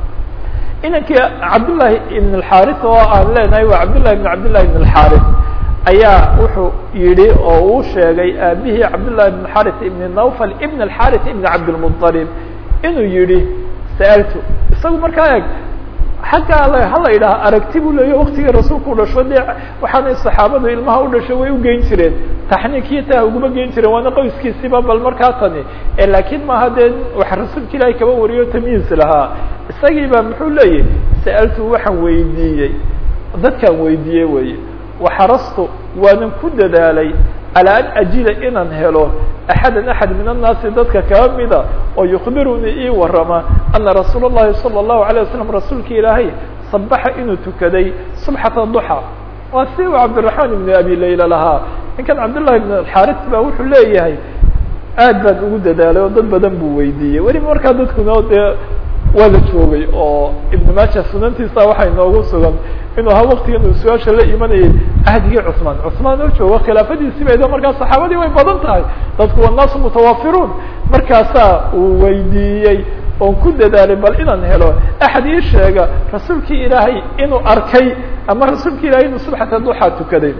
inankii cabdullahi ibn alxaris oo aan leenahay waa cabdullahi ibn cabdillahi ibn alxaris ayaa wuxuu yihi oo uu sheegay aabihii cabdullahi ibn xaris ibn nawfal ibn alxaris ibn cabdilmuطalib inuu yihi sa'altu isagu markaa eg xaggaa hala yidhaha aragti buu leeya waktigii rasuulku u dhasho dee waxaanay saxaabadu ilmaha u dhasho way ugeyn jireen taxniikiyo taa uguma geyn jireen waana qoyskiisiba bal markaa tani lakin maaha dee wax rasuulka ilaahay kaba wariyo tamyiis lahaa isagii baa muxuu leeyahy sa'altu waxaan weydiiyey dadkaan weydiiyey weye waxarastu waanan ku dadaalay calaa an ajida inaan helo axadan axad min annaasi dadka kaba mida oo yukbirunii ii warama ana rasuul اllahi salى الlahu عalيه wasalam rasuulka ilaahay sabaxa inuu tukaday subxata duxa waa si uu cabdiraxmaan ibn abi layla lahaa ninkan cabdullahi ibn alxaris ba wuxuu leeyahay aad baan ugu dadaalay oo dad badan buu weydiiyey weliba markaa dadkuna dee waa la joogay oo ibn maaja sunantiisa waxaa inoogu sugan inuu ahaa waktigan uu su-aasha la imanayay cahdigii cusmaan cusmaan oo joogo khilaafadiisii baydo markaa saxaabadii way badan tahay dadku wannaasu mutawafiruun markaasaa uu weydiiyey oon ku dadaalay bal inaan helo axad ii sheega rasuulkii ilaahay inuu arkay ama rasuulki ilahay inuu subxata duxaa tukaday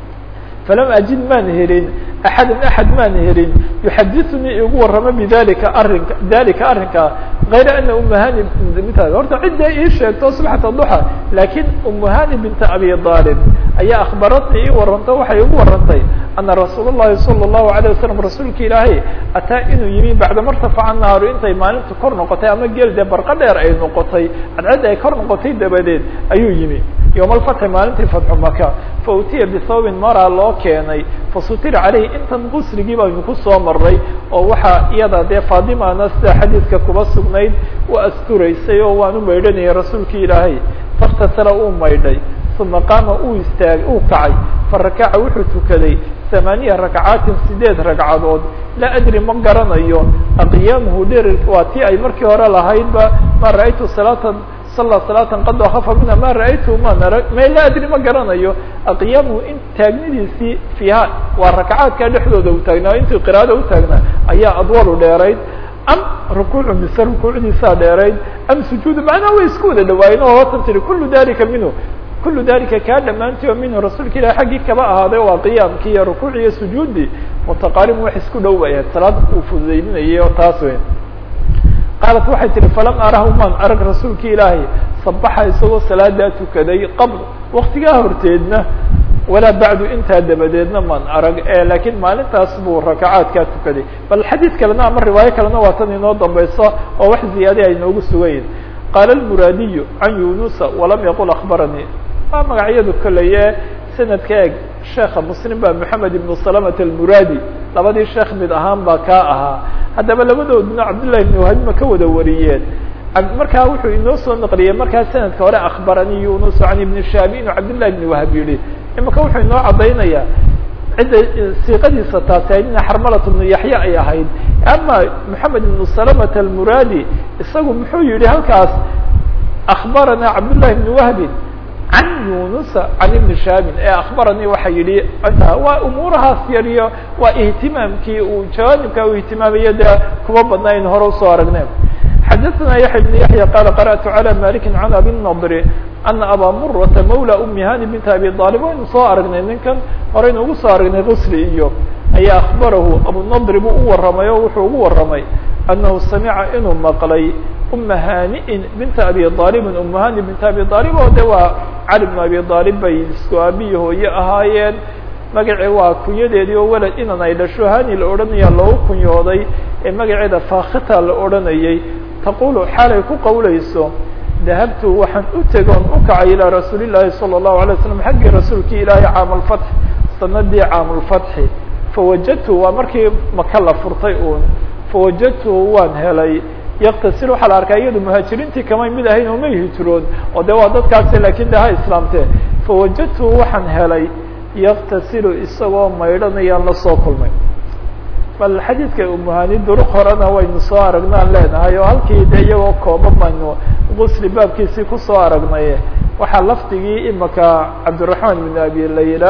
falam ajid maan helin axada axad maan helin yuxadiثunii igu waramo bidalika arinka dalika arrinkaa غayra ana umahani horta cidda ii sheegto subxata duxa lakin umahani binta abi aalib ayaa akhbaratnii ii warantay waxay igu warantay ana rasuul الlahi salى الlahu عalيه wasalam rasuulka ilaahay ataa inuu yimi bacda martafaca naaru intay maalintu kor noqotay ama geel dee barqa dheer ay noqotay cadcadda ay kor noqotay dabadeed ayuu yimi yowma alfatxi maalintii fatxu maka fautiya bisawbin maraa loo keenay fasutira caleyhi intan qusrigii baynu kusoo maray oo waxaa iyada dee faadimana sida xadiidka kuba sugnayd u asturaysay oo waan u maydhanayay rasuulkii ilaahay faktasala uu maydhay uma qaama uu istaagay uu kacay farakaca wuxuu tukaday ثamaaniya rakcaatin sideed ragcadood laa adri ma garanayo aqyaamuhu dherer waa tii ay markii hore lahaydba ma ra'aytu salaatan sala salaatan qad akafa minha ma ra'aytu ma nara ma laa adri ma garanayo aqyaamuhu in taagnidiisii fiiha waa rakcaadka dhexdooda u taagnaa intii qiraada u taagnaa ayaa adwalu dheerayd am rukuucu mise rukuucdiisaa dheerayd am sujuudu macnaha way isku wada dhawaayeen oo watan tiri kulu dalika minhu kulu dalika kaa dhammaantii oo minhu rasuulka ilahi xaggii kaba ahaaday waa qiyaamkii iyo rukuuci iyo sujuudi mutaqaaribun wax isku dhow bay ahayd salaad uu fududaydinayay oo taas weyn qaalat waxay tihi falam arahu maan arag rasuulka ilaahay sabaxa isagoo salaadaa tukaday qabl waktigaa horteedna walaa bacdu intaa dabadeedna maan arag lakiin maalintaas buu rakacaadkaa tukaday bal xadiid kalena ama riwaayo kalena waa tan inoo dambayso oo wax ziyaada ay noogu sugayiin qaala almuraadiyu can yunusa walam yaqul akbaranii waa magacyadu koleye sanadka eeg sheekha muslim baa moxamed ibnu salamat almuraadi labadii sheekh mid ahaan baa kaa ahaa haddaba labadooduna cabdullahi ibn wahab ka wada wariyeen markaa wuxuu inoo soo naqliyey markaa sanadka hore akbaranii yunus can ibni shaabi inuu cabdullahi ibn wahab yihi imaka wuxuu inoo caddaynayaa cidda siiqadiisa taasi ayd ina xarmalat ibnu yaxya ay ahayd ama moxamed ibnu salamat almuraadi isagu muxuu yihi halkaas akbaranaa cabdullahi ibni wahbin can yunusa can ibni shaabin ee akbaranii waxa yihi waa umuurahaas yariyo waa ihtimaamkii uu jawaanibka uu ihtimaamayo dee kuma badnayn hore usoo aragneen xadaثna yaحya بن yaحya qala qarأtu عalى maliki can abi الnadri ana aba murata mawla umi hani bint abi طalib waynu soo aragnay ninkan horeynu ugu soo aragnay qusli iyo ayaa akbarahu abunadri buu u waramay oo wuxuu ugu waramay anahu samica inuu maqlay uma haniin binta abi aalibin uma hani binta abi aalib oo de waa cali bn abi aalib bay isku aabiyi hooye ahaayeen magaci waa kunyadeedii oo weled inan ay dhasho hani la odhanaya loogu kunyooday ee magaceeda fakhita la odhanayay taqulu xaalay ku qawlayso dahabtu waxaan u tegoon u kacay ilaa rasuuli llaahi salى الlahu alay slam xaggii rasuulkii ilaahi caam lfatx sanadii caam lfatxi fawajadtu waa markii maka la furtay uun fawajadtu waan helay yaktasil waxaa la arkaa iyadu muhaajiriintii kamay mid ahayn oo may hijroon oo de waa dadkaasi lakin de ha islaamtee fawajadtu waxaan helay yaktasilu isagoo maydhanayaan la soo kulmay bal xadiidka umuhani duruq horena waynu soo aragnaan leenahay oo halkii de iyagoo kooban baynu gusli baabkiisii kusoo aragnay waxaa lafdigii imaka cabdiraحman بn abi layla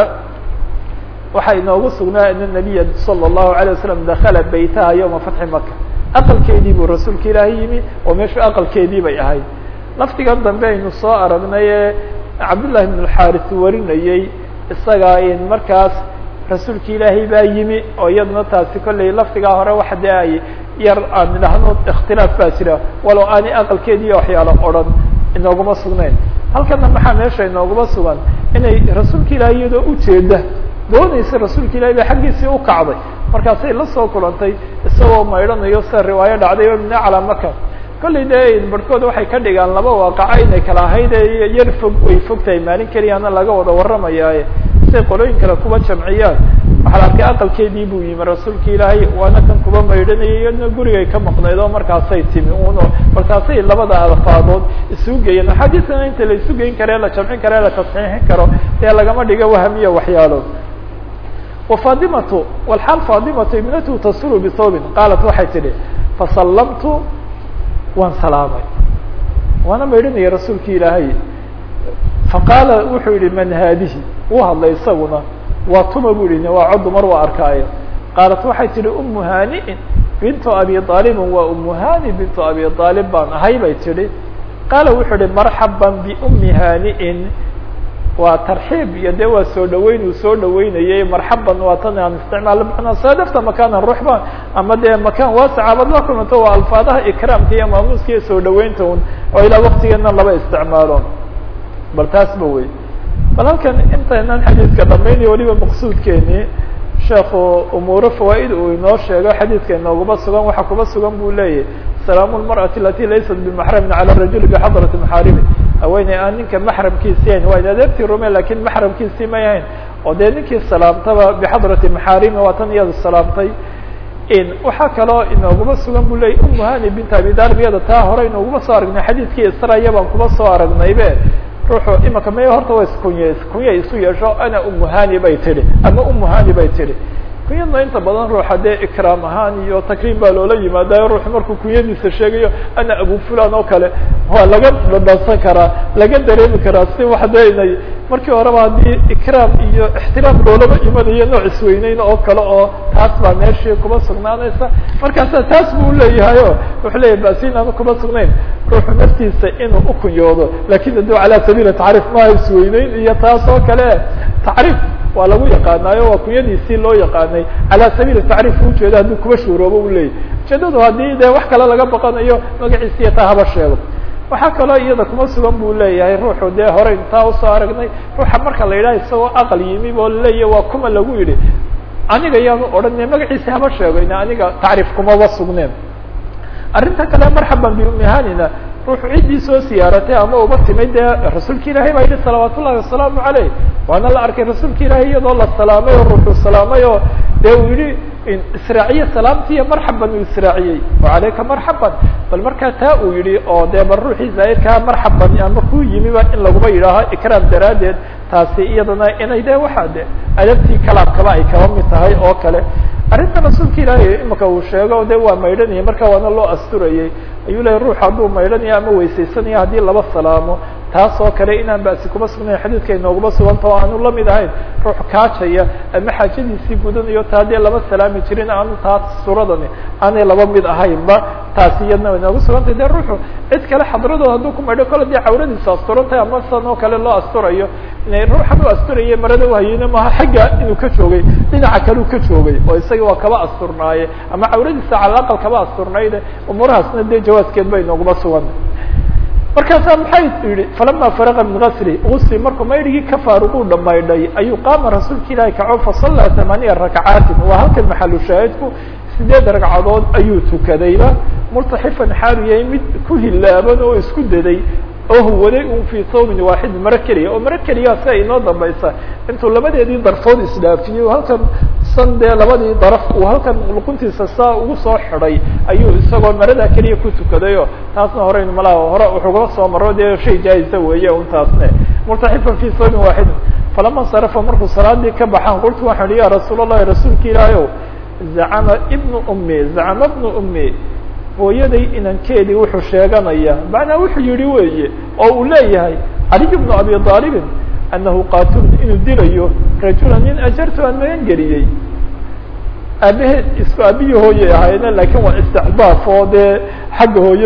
waxaa inoogu sugnaa ana nabiya salى الlahu عalيه wasalam dakala beytaha yowma fatxi maka aqalkeedii buu rasuulka ilaahay yimi oo meeshu aqalkeedii bay ahayd lafdigan dambe aynu soo aragnay ee cabdullahi bn اxaris warinayey isagaa in markaas rasuulka ilaahay baa yimi oo iyaduna taasi kollay lafdigaa hore waxa dee ay yar aan idhaahno ikhtilaaf baa jira walow aanay aqalkeediiyo waxyaalo odhan inooguma sugnayn halkana maxaa meesha inooguma sugan inay rasuulka ilaahay iyadoo ujeeda doonaysa rasuulka ilahay ba xaggiisii u kacday markaasay la soo kulantay isagoo maydhanayo sida riwaayo dhacday o mina calaa maka kollay dee barhkood waxay ka dhigaan laba waaqaco inay kala ahayd ee yar fog way fog tahay maalin keliyaana laga wada warramayaaye siay qolooyin kale kuba jamciyaan waxaa la arkay aqalkeedii buu yimi rasuulka ilaahay waana kan kuba maydhanayay iyadna gurigay ka maqnayd oo markaasay timi uno markaasay labada alfaadood isugu geeyeen axaadiisana inta la isu geyn kare la jamcin kare la tasxiixin karo dee lagama dhigo wahamiya waxyaalood wafadimatu walxaal faadimatu ibnatu tasulu bithawbin qaalat waxay tidhi fasallamtu waan salaamay waana maydhanaya rasuulki ilaahay faqaala wuxuu yihi man haadihi uu hadlay isaguna waa tuma bu yihi waa cod dumar waa arkaayo qaalat waxay tihi umu haani'in bintu abi aalibin waa umu hani bintu abi aalib baan ahay bay tihi qaala wuxuu yihi marxaban biumi haani'in waa tarxiib iyo dee waa soo dhaweyn uu soo dhaweynayay marxaban waa tan aan isticmaalo manaa saadafta makaanan ruxba ama dee makaan waasacaabad la kulanto waa alfaadaha ikraamka iyo maamuuska iyo soo dhaweynta un oo ilaa waktigeena laba isticmaalo bal taasba wey bal halkan intaynan xadiidka dhamaynayo waliba maqsuudkeeni sheekhu umuuro fawaaid uu inoo sheego xadiidka inooguma sugan waxa kuba sugan buu leeyahy salaamu lmarأati alati laysat bimaxramin calى rajuli bixadrati maxaarimi haweeney aan ninka maxramkiisii hayn waa in adeertii rume lakin maxramkiisii may hayn oo dee ninkii salaamtaba bixadrati maxaarimi waa tan iyada salaamtay waxaa kaloo inooguma sugan bu leeyay umu hani bint abi dalib iyada taa hore inooguma soo aragnay xadiidkii israya baan kuma soo aragnaybe ruuxu imaka may horta wa iskunye kunye isu yeesho ana umu hani bay tihi ama umu hani bay tihi kunyadna inta badan ruuxa dee ikraam ahaan iyo takriim baa loola yimaadayo ruuxu markuu kunyadiisa sheegayo ana abu fulan oo kale waa laga dhadhansan karaa laga dareemi karaa si wax dee inay markii horeba haddii ikraam iyo ixtiraam loolaba imanayo nooc isweyneyn oo kale oo taas baa meeshii kuma sugnaanaysa markaasa taas buu leeyahayo wuxuu leeyahy basi inaanu kuma sugnayn ruuxu naftiisa inuu ukunyoodo lakin adu calaa sabiili tacriif maha isweyneyn iyo taas oo kale tacriif waa lagu yaqaanaayo waa kunyadiisii loo yaqaanay calaa sabiili tacriif ujeedo haddii kuba shuuroobo u leeyahy ujeedadu haddii dee wax kale laga baqanayo magaciisiiyo taa haba sheego waxaa kaloo iyada kuma sugan buu leeyahay ruuxu dee hore intaa usoo aragnay ruuxa marka la yidhaha isagoo aqal yimi oo laleeyahy waa kuma lagu yidhi aniga yaanu odhane magaciisi haba sheego ina aniga tacriif kumaba sugneen arrinta kale marxaban biumihanina ruuxu ciddii soo siyaaratay ama uba timay dee rasuulka ilaahay baa yidhi salawaat ullahi wasalaamu caleyh waana la arkay rasuulka ilaahay iyadoo la salaamay oo ruuxu salaamay oo dee uu yihi israaciye salaamtiiyo marxaban uu israaciyey wacalayka marxaban bal markaa taa uu yihi oo dee bal ruuxii zaa'irkaa marxaban ama ku yimiba in laguma yidhaaho ikraam daraaddeed taasi iyadana inay de waxaa de adabtii kalaamkaba ay kaba mid tahay oo kale arrinta rasuulka ilaahay imika uu sheego de waa maydhanaya marka waana loo asturayey ayuu lehay ruux hadduu maydhanaya ama weysaysanaya haddii laba salaamo taas oo kale inaan basi kuma sugnayn xadiidka inooguma suganta o aanu lamid ahayn ruux kaajaya ama xaajadiisii gudanayo taa dee lama salaami jirin aanu taa suuradani aanay laba mid ahaynba taasi iyadna inoogu sugantay de ruuxu cid kale xadradood hadduu ku maydho kole dee cawradiisa asturantahay ama san oo kale loo asturayo ruuxan u asturaya marada uhayeyna maaha xagga inuu ka joogay dhinaca kale u ka joogay oo isaga waa kaba asturnaaye ama cawradiisa cala aqal kaba asturnayde umuurahaasna dee jawaaskeed ba inooguma sugan markaasaa maxay yihi falama faraqa min gasli gusli markuu maydhigii ka faaruquu dhamaydhay ayuu qaama rasuulka ilaahi kaco fasallaa tamaaniya rakcaatin waa halkan maxalu shaahidku sideed ragcadood ayuu tukadayba multaxifan xaalu yahay mid ku hilaaban oo isku daday oo huwaday un fii sawmin waaxid maro keliya oo maro keliya si ay inoo dambaysa intuu labadeedii darfood isdhaafiyey halkan san dee labadii daraf uu halkan luquntiisa saa ugu soo xidhay ayuu isagoo maradaa keliya ku tukadayo taasna horeynu malaha hore wuxugala soo maro dee shay jaaisa weeye un taasne multaxifan fii sawmin waaxidin falama sarafa markuu salaadii ka baxaan qultu waxaan ihi ya rasuul allahi rasuulka ilaahi ow zacama ibnu ummi zacama ibnu ummi hooyaday inankeedii wuxuu sheeganaya macnaa wuxuu yihi weeye oo uu leeyahay caliy bnu abi aalibin anahu qaatulun inuu dilayo rajula nin ajartu aan magan geliyey aabaheed isku aabihii hooyay ahaayene lakin waa istixdaaf oo dee xagga hooyo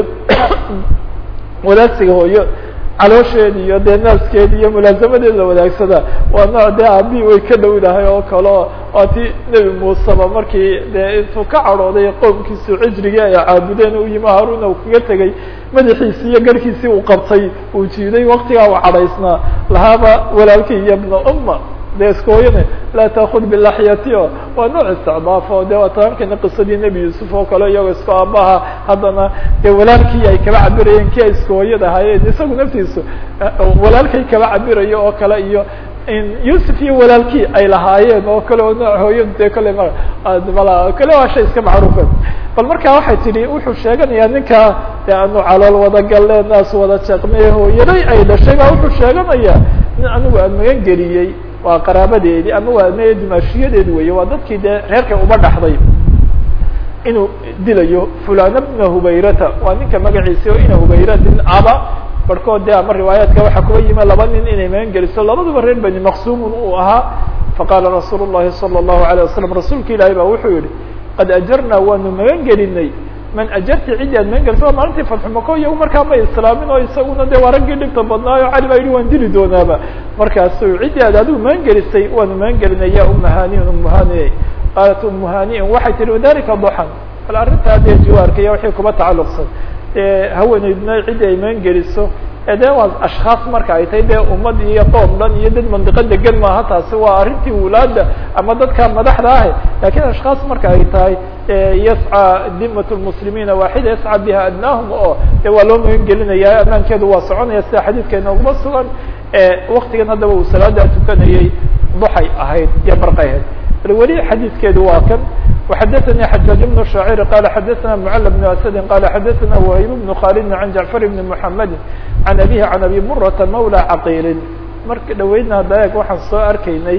wadaagsiga hooyo caloosheedi iyo dee naaskeedi iyo mulaasamadeed la wadaagsada waa nooc dee aabihii way ka dhowdahay oo kaleo waa ti nebi muuseba markii dee intuu ka cadhooday qoomkiisu cijrigii ay caabudeen u yimi haaruna uu kaga tegay madaxiisii iyo garhkiisii uu qabtay uu jiiday waktigaa uu cadhaysnaa lahaaba walaalkii iyo ibna umma de iska hooyane laa taakud bilaxyati o waa nooc isticdaaf o de waata arkayna qisadii nebi yuusuf oo kale iyagoo isku aabaha haddana dee walaalkii ay kaba cabirayeen kii ay iska hooyada ahaayeen isagu naftiisu walaalkay kaba cabirayo oo kale iyo yuusuf iyo walaalkii ay lahaayeen oo kale oo nooc hooyadu dee kale m mal kale waa shay iska macruufa bal markaa waxay tidhi wuxuu sheeganayaa ninkaa de anu calool wada galle naas wada jeeqmay hooyaday ay dhashay baa wuxuu sheeganayaa nin anigu aan magan geliyey waa qaraabadeedii ama waa m dimaashiyadeedi weeye waa dadkii dee reerka uba dhaxday inuu dilayo fulana bna hubayrata waa ninka magaciisi o ina hubayra din aba barhkood de ama riwaayaadka waxaa kuba yimi laba nin inay magan geliso labaduba reer bani maqsumun uu ahaa faqaala rasuul llahi salى الlahu عalيه wasalam rasuulka ilaahi ba wuxuu yihi qad ajarnaa waanu magan gelinay man ajarti ciddii aad magan geliso waa maalintii fatxu mako iyagu markaa ma islaamin oo isaguna de waa raggii dhibta badnaayo cali baa yihi waan dili doonaaba markaasu ciddii aad adigu magan gelisay waanu magan gelinay ya uma haniin umu hani qaalat umu haniin waxay tihi wadalika duxan bal arrintaa dee jiwaarka iyo wixii kuba tacalluqsan dee haweeneydna ciddii ay magan geliso de waa ashkhaas marka ay tahay dee ummad iyo qoom dhan iyo dad mandiqo degan maaha taasi waa arrintii wulaada ama dadka madaxda ah lakin ashkhaas marka ay tahay yascى dimat lmuslimiina waaxida yascى biha adnaahum oo de waa loo magan gelinaya amaankeedu waa soconaya sida xadiidka inooguma sugan waktigan haddaba uu salaada tukanayay duxay ahayd iyo barqay ahayd bal weli xadiidkeedu waa kan وxdثnي حجاج بن شhاعر قال xdثna معل بن أسد قال xdثna وهيب بن khالد عن جعفر بن محمد عن أبيه عن أبي مرة مولى cقيل marka dhaweydna daeg waxaan soo arkaynay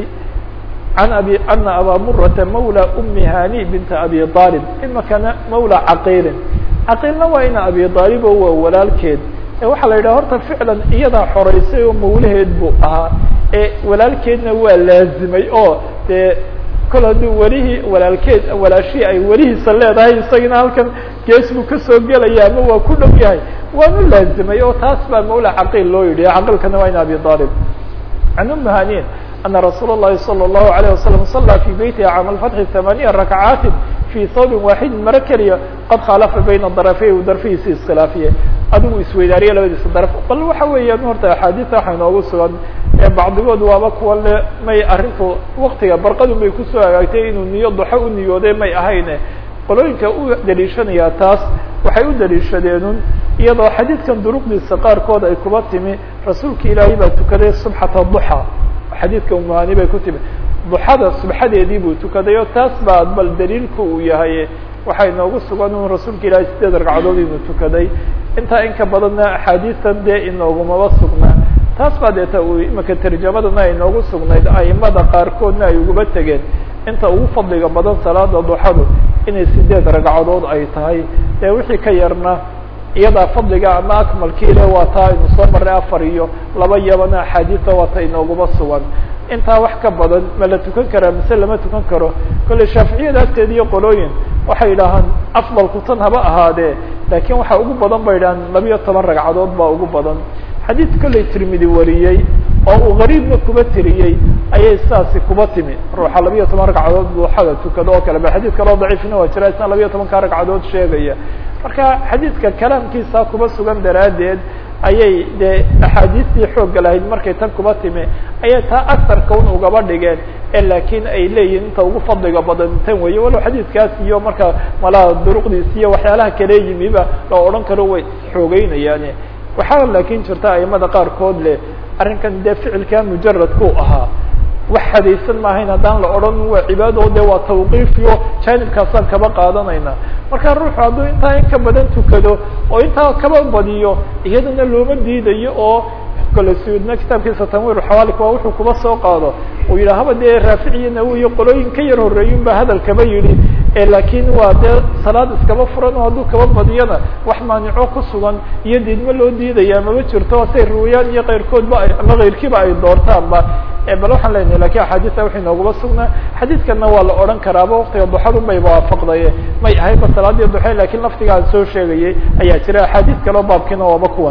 عن أبي أنa أbا مرة مولى أmi هاني بنت أبي طالب imikana مولى cقيل cقيلna waa ina أبي طالب o waa walaalkeed waxaa la yidhah horta ficlan iyadaa xoreysay oo mawlaheed buu ahaa ee walaalkeedna waa laazimay oo dee kol hadduu welihii walaalkeed walaashihii ay welihiisa leedahay isagina halkan gees buu kasoo gelaya ama waa ku dhow yahay waanu laazimay oo taas baa mawla caqiil loo yidhi caqilkana waa in abi aalib can umi hanin ana rasuula الlahi salى الlahu عalيه wasalam صalaa fi beytiha caama اlfatxi ثamaaniya rakcaati fi hawbin waaxidin maro keliya qad khaalafa bayna darafey u darfihiisi iskhilaafiyey adigu isweydaariye labadiisa daraf bal waxa weeyaan horta axaadiista waxa inoogu sugan bacdigood waaba kuwa le may arrintu waktiga barqadun bay kusoo hagaagtay inuu niyo duxo u niyooday may ahayne qolooyinka u daliishanayaa taas waxay u daliishadeenun iyadoo xadiidkan duruqdiisa qaarkood ay kuba timi rasuulka ilaahay baa tukaday subxata duxa xadiidka umuhani bay ku timi duxada subxadeedii buu tukaday oo taas baa bal daliilku uu yahay waxay noogu sugan un rasuulka ilaahay sideed ragcadood inuu tukaday intaa in ka badanna axaadiistan dee inoogumaba sugnaa taas baa deeta uu imika tarjamadana ay noogu sugnayd aimada qaarkoodna ay uguba tegeen inta ugu fadliga badan salaada duxadu inay sideed ragcadood ay tahay ee wixii ka yarna iyadaa fadliga ama akmalkiile waa taa aynu soo marray afar iyo laba yabana axaadiista waa ta inooguma sugan intaa wax ka badan ma la tukan karaa mise lama tukan karo kolley shaaficiyada agteeda iyo qolooyin waxay idhaahaan afdalku tan haba ahaadee laakiin waxaa ugu badan bay idhahaan labiyo toban ragcadood baa ugu badan xadiid kolley tirmidi wariyey oo uu gariibna kuba tiriyey ayay sidaasi kuba timi ruuxa labiyo toban ragcadood duuxada tukado oo kale ba xadiid kaloo daciifina waa jira isna labiyo tobanka ragcadood sheegaya marka xadiidka kalaamkiisa kuba sugan daraaddeed ayay dee axaadiistii xoogga lahayd markay tan kuba timi ayay taa asarka un ugaba dhigeen ee laakiin ay leeyihin inta ugu fadliga badan tan weeye walow xadiidkaas iyo marka malaha duruqdiis iyo waxyaalaha kale yimiba la odhan karo way xoogeynayaane waxaa laakin jirta aimada qaarkood leh arrinkan dee ficilkaa mujaradku ahaa wax hadaysan maahayn haddaan la odhan waa cibaado de waa tawqiifiyo jaanibkaasaan kaba qaadanayna marka ruuxu hadduu intaa in ka badan tukado oo intaa kaba badiyo iyadana looma diidayo oo kole sudna kitaabkiisa tanwiir xawaalik waa wuxuu kuba soo qaado uu yidhaha haba dee raaficiyo nawiyo qolooyin ka yar horreeyun ba hadal kaba yidhi laakiin waa dee salaad iskaba furan oo hadduu kaba badiyana wax maanico ku sugan iyo diidmo loo diidaya maba jirto say ruwayaan iyo keyrkoodba ama keyrkiiba ay doortaanba bal waxaan leenahay lakin axaadiista waxay noogaba sugnaa xadiidkana waa la odhan karaaba waktiga duxadun bayba waafaqdaye may ahayba salaadii duxe lakin laftigaan soo sheegayay ayaa jira axaadiis kaleo baabkiina waaba kuwan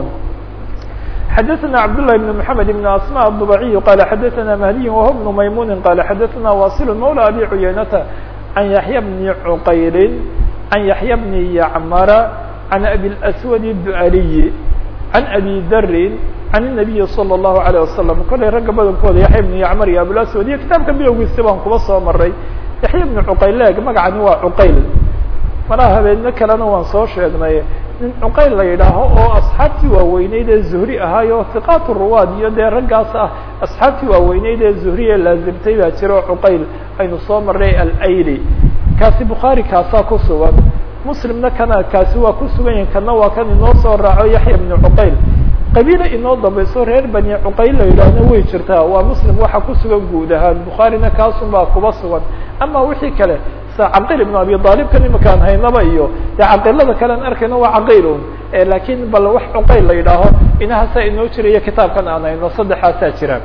xdثna cبdاللh بن محمد بن أسmاء الضبعي qال xdثna مهدي وهو بن مymuن qال xdثna واصل مولى أbي عyynة عن يحyى بن عqayl عن يحyى بن يعmر عن أbي الأسود الدعلي عن أbي dr عن النبي صلى الله عليه وسلم kolay ragga badankooda yaحya بن يعmر iyo abواسود iyo kitaabka bilowgiisa baan kuba soo maray yaحya بن عqayl eg magacani waa عqayl malaha habeedno kalena waan soo sheegnay nin cuqayl la yidhaaho oo asxaabtii waaweyneyd ee zuhri ahaayo hiqaat ruwaad iyo dee raggaas ah asxaabtii waaweyneyd ee zuhri ee laazimtay baa jira oo cuqayl aynu soo marnay alayli kaasi bukhaari kaasaa ku sugan muslimna kana kaasi waa ku sugan yahin kana waa kan inoo soo raaco yaxya bni cuqayl qabiila inoo dambayso reer bani cuqayl la yidhaahna way jirtaa waa muslim waxa ku sugan guud ahaan bukhaarina kaasun baa kuba sugan ama wixii kale sa caqil ibnu abi aalibkan imakaan haynaba iyo dee caqilada kalean arkayno waa caqil un lakin bal wax cuqayl la yidhaaho inahaasa inoo jiraya kitaabkan aan hayno saddexaasaa jiraan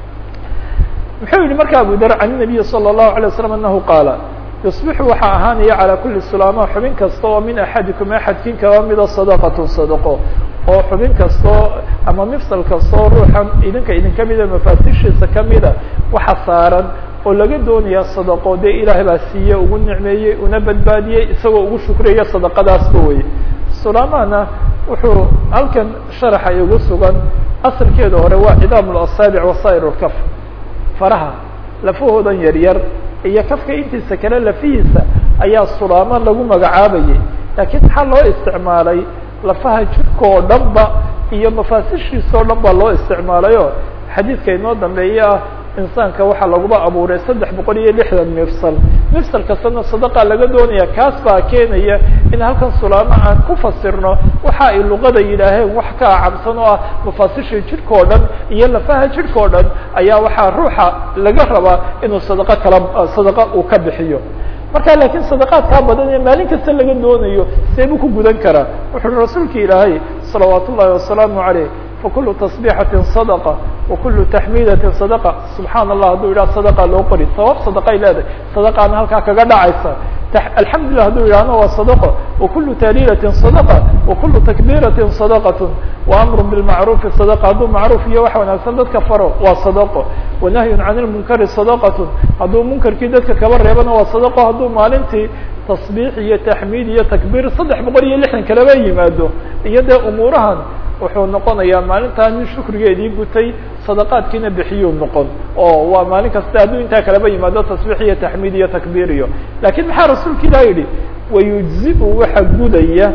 muxuu yihi marka abu dar can nabiyi salى الlahu alay waslam anahu qaala yusbixu waxaa ahaanaya calى kuli sulaama xubin kasta oo min axadikum axadkin kaba mida sadaqatu sadaqo oo xubin kastoo ama mifsal kastoo ruuxan idinka idinka mida mafaasishiisa kamida waxa saaran oo laga doonaya sadaqo dee ilaahay baa siiye ugu nicmeeyey una badbaadiyey isagoo ugu shukriyaya sadaqadaasba wey sulamana wuxuu halkan sharaxa igu sugan asalkeeda hore waa cidaam اlasaabic wasaa'ir اlkaf faraha lafahoodan yaryar iyo kafka intiisa kale lafihiisa ayaa sulaamo lagu magacaabayay laakiin maxaa loo isticmaalay lafaha jidka oo dhan ba iyo mafaasishiisa o dhan ba loo isticmaalayo xadiidka inoo dambeeye ah insaanka waxaa laguba abuuray saddex boqol iyo lixdan mifsal mifsal kastana sadaqa laga doonaya kaas baa keenaya in halkan sulaamo aan ku fasirno waxa ay luqada yidhaaheen wax ka acabsan oo ah mafaasisha jidhka oo dhan iyo lafaha jidhka oo dhan ayaa waxaa ruuxa laga rabaa inuu sadaqo kala sadaqa uu ka bixiyo marka laakiin sadaqaadkaa badan ee maalin kasta laga doonayo see buu ku gudan karaa wuxuu rasuulka ilaahay salawaat ullahi wasalaamu caleyh fakulu tasbixati sadqa wakulu taxmiidati sadqa subxaana allah hadduu yidhaha sadaqa loo qori sabab sadaqay leedahay sadaqaana halkaa kaga dhacaysa alxamdulilah hadduu yidhahna waa sadaqo wakulu tahliilatin sadaqa wakulu takbiiratin sadaqatun waamru bilmacruufi sadaqa hadduu macruuf iyo wax wanaagsan dadka faro waa sadaqo wanahyun can lmunkari sadaqatun hadduu munkarkii dadka kaba reebana waa sadaqo hadduu maalintii tasbiix iyo taxmiid iyo takbiir saddex boqol iyo lixdan kalaba yimaado iyo dee umuurahan wuxuu noqonayaa maalintaa nin shukrigeedii gutay sadaqaadkiina bixiyuu noqon oo waa maalin kasta hadduu intaa kalaba yimaado tasbiix iyo taxmiid iyo takbiir iyo lakin maxaa rasuulka ilah yidhi wayujzi-u waxa gudaya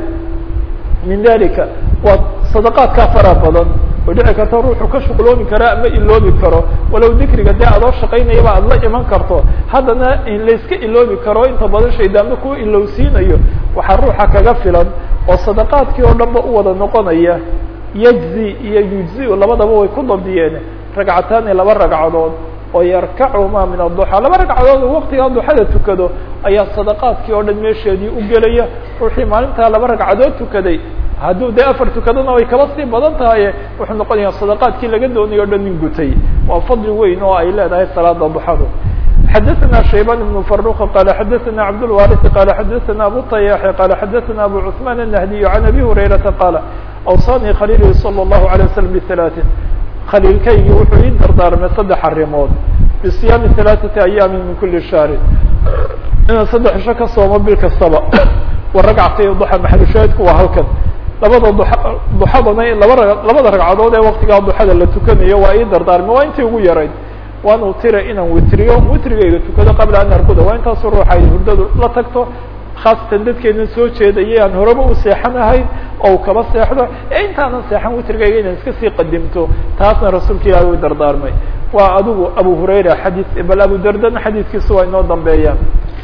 min dalika waa sadaqaadkaa fara badan oo dhici karta ruuxu ka shuqloomi karo ama iloobi karo walow dikriga dee adoo shaqaynayaba aad la iman karto haddana layska iloobi karo inta badan shaydaanba ku ilowsiinayo waxaa ruuxa kaga filan oo sadaqaadkii oo dhan ba u wada noqonaya yajzi iyo yujzi-u labadaba way ku dabdiyeen ragcataani laba ragcadood oo yarkacumaa min aduxa laba ragcadood oo waktigaa duxada tukado ayaa sadaqaadkii oo dhan meesheedii u gelaya ruuxii maalintaa laba ragcadood tukaday hadduu dee afar tukadona way kaba sii badan tahaye wuxuu noqonaya sadaqaadkii laga doonayo o dhan nin gutay waa fadli weyn oo ay leedahay salaada duxadu xdثna شhيبان بن فروq qال xdثna cبدالوارث qال xdثna أbو طyاح qال xdثna أbو عثمان النهدي عن أbي هريرةa qال أوصاني khليلي صلى الله عليه وسلم بثلاث khليilkaygi wuxuu ii dardaarmay saddex arimood بصياaم ثaلاثة أيام min kuli شhهر inaan saddex isho ka soomo bil kastaba waragctay duxa maxalushaahidku waa halkan labada duxadana laba labada ragcadood ee waktigaa duxada la tukanayo waa ii dardaarmay waa intii ugu yarayd waan utira inaan witriyo witrigayga tukado qabla an arkuda waa intaasu ruuxa ay hurdadu la tagto khaasatan dadkeena soo jeedayay aan horeba u seexanahayn oo kaba seexdo ee intaanan seexan witrigayga inaan iska sii qadimto taasna rasuulka ilahi u dardaarmay waa adigu abu hurayra xadiis bal abu dardana xadiiskiisa waa inoo dambeeyaan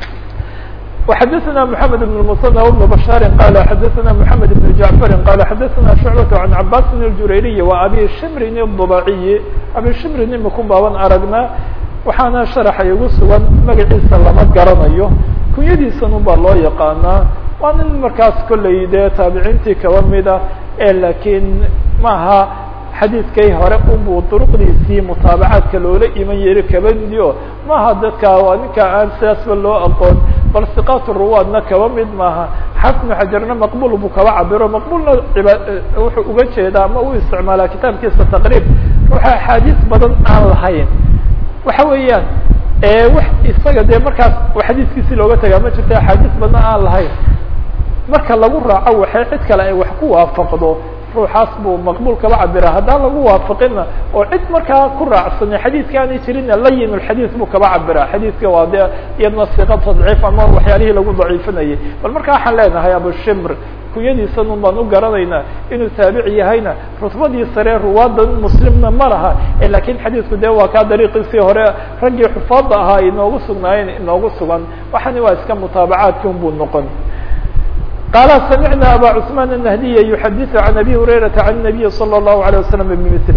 وxdثna محمد بن المثنى وبن بشhاaر qال xdثna محمد بن جعفر qال xdثna شعبة عن عباس الجurayري وأbي شمr الضباعي أbي شمr imikun baaban aragna waxaana شhaرxa igu sugan magaciisa lama garanayo kunyadiisan un baa loo yaqaanaa waa nin markaas kolley dee taabiciintii kaba mida e lakiin maaha xadiidkay hore unbuu duruqdiisii mutaabacaadka loola iman yeri kaba midi o maaha dadka waa ninka aan sidaasba loo aqoon bal siqaat ruwaadna kaba mid maaha xafnu xajarna maqbul buu kaba cabiro maqbulna wuxuu uga jeedaa ama u isticmaalaa kitaabkiisa taqriib ruuxa axaadiis badan aan lahayn waxa weeyaan wax isaga dee markaas xadiiskiisi looga tagaa ma jirto axaadiis badan aan lahayn marka lagu raaco waxay cid kale ay wax ku waafaqdo ruuxaas buu maqbul kaba cabira haddaan lagu waafaqina oo cid markaa ku raacsanay xadiidka aanay jirina layin lxadiid buu kaba cabira xadiidka waa de iyadna siqa tadciif ama waxyaalihii lagu daciifinayay bal marka waxaan leenahay abushimr kunyadiisan un baan u garanaynaa inuu taabici yahayna rutbadii sare ruwaadan muslimna ma laha lakin xadiidku de waa kaa dariiqiisii hore raggii xufaada ahaa inoogu sugnaayeen inoogu sugan waxani waa iska mutaabacaadki un buu noqon qال سمعنا abا cثمان النهدي يحdث عن أbي هريرة عن النبي صلى الله عليه وسلم بمثله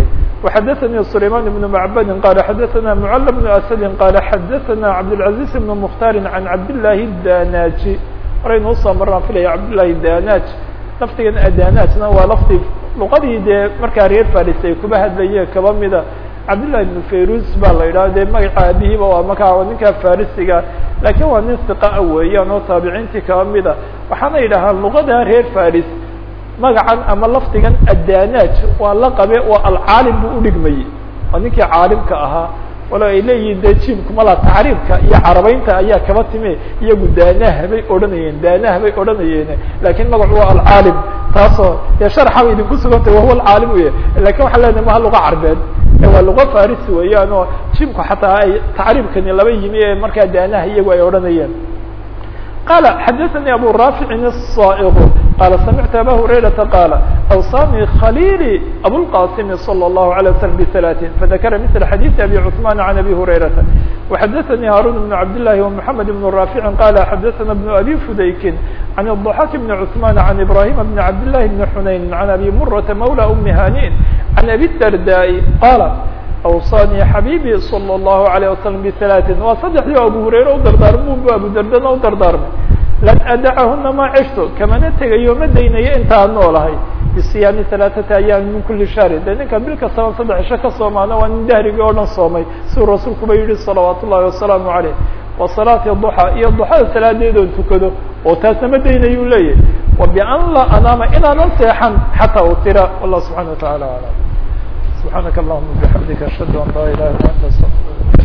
وxdثnي سليمان بن معبد قال xdثna معل بن أسد قال xdثna عبدالعزيز بن مختار عن عبداللahi الdاnاجي horaynu usoo maraan filaya cabdاللahi الdاnاج lafdigan adanاجna waa lafdi luqadii dee markaa reer faris ay kuba hadlaye kaba mida cabdاللahi بن fayrus baa la yidhaha dee magaca aabihiiba waa markaa ninkaa farisiga lakin waa nin ثiقaa weeyaan oo taabiciintii kaba mida waxaana yidhahaa luqada reer faris magacan ama lafdigan adanaj waa la qabe waa alcaalim buu udhigmayey waa ninkii caalimka ahaa walo ay leeyihiin de jimkumala tacriibka iyo carabeynta ayaa kaba time iyagu daanah bay odhanayeen daanah bay odhanayeen lakin magacu waa alcaalim taasoo dee sharxa bay idinku sugantay wahuwa alcaalim uya lakin waxaa leedahay maha luga carbeed waa luga farisi weeyaan oo jimku xataa ay tacriibkani laba yimi ee markaa daanaha iyagu ay odhanayeen قال xdثnي أbو رافع الصائغ قال سمعت أbا هريرة قال أوصاني خليلي أبوالقاسم صلى الله عليه وسلم بثلاث فذكر مثل حديث أبي عثمان عن أبي هريرة وحدثني هارون بن عبد الله ومحمد بن رافع قال حدثنا بن أبي فديك عن الضحاك بن عثمان عن إبراهيم بن عبد الله بن حنين عن أبي مرة مولى أم هانئ عن أبي الدرداء قال awصاnي xabيbي صلى الlaهu عalيه وasلم بثaلaثin waa saddexdii abu hurayre u dardaarmo bu abu dardana u dardaarmay lan adacahuna ma cishto kamana tegayo ma daynayo intaan noolahay bisiyaami ثaلaثata ayaami min kuli shahri de ninka bil kastaba saddex isho ka soomaana waa nin dahrigii oo dhan soomay siuu rasuulkuba yihi salawaat ullahi wasalaamu عaleyh wa salaati ضuxى iyo duxada salaadeedoon tukado oo taasna ma daynayu leeyahy wa ban laa anaama inaanan seexan xataa utira wallah subحana وataعalى aعlam سبحانك اللهم وبحمدك أشهد أن لا إله إلا أنت استغفرك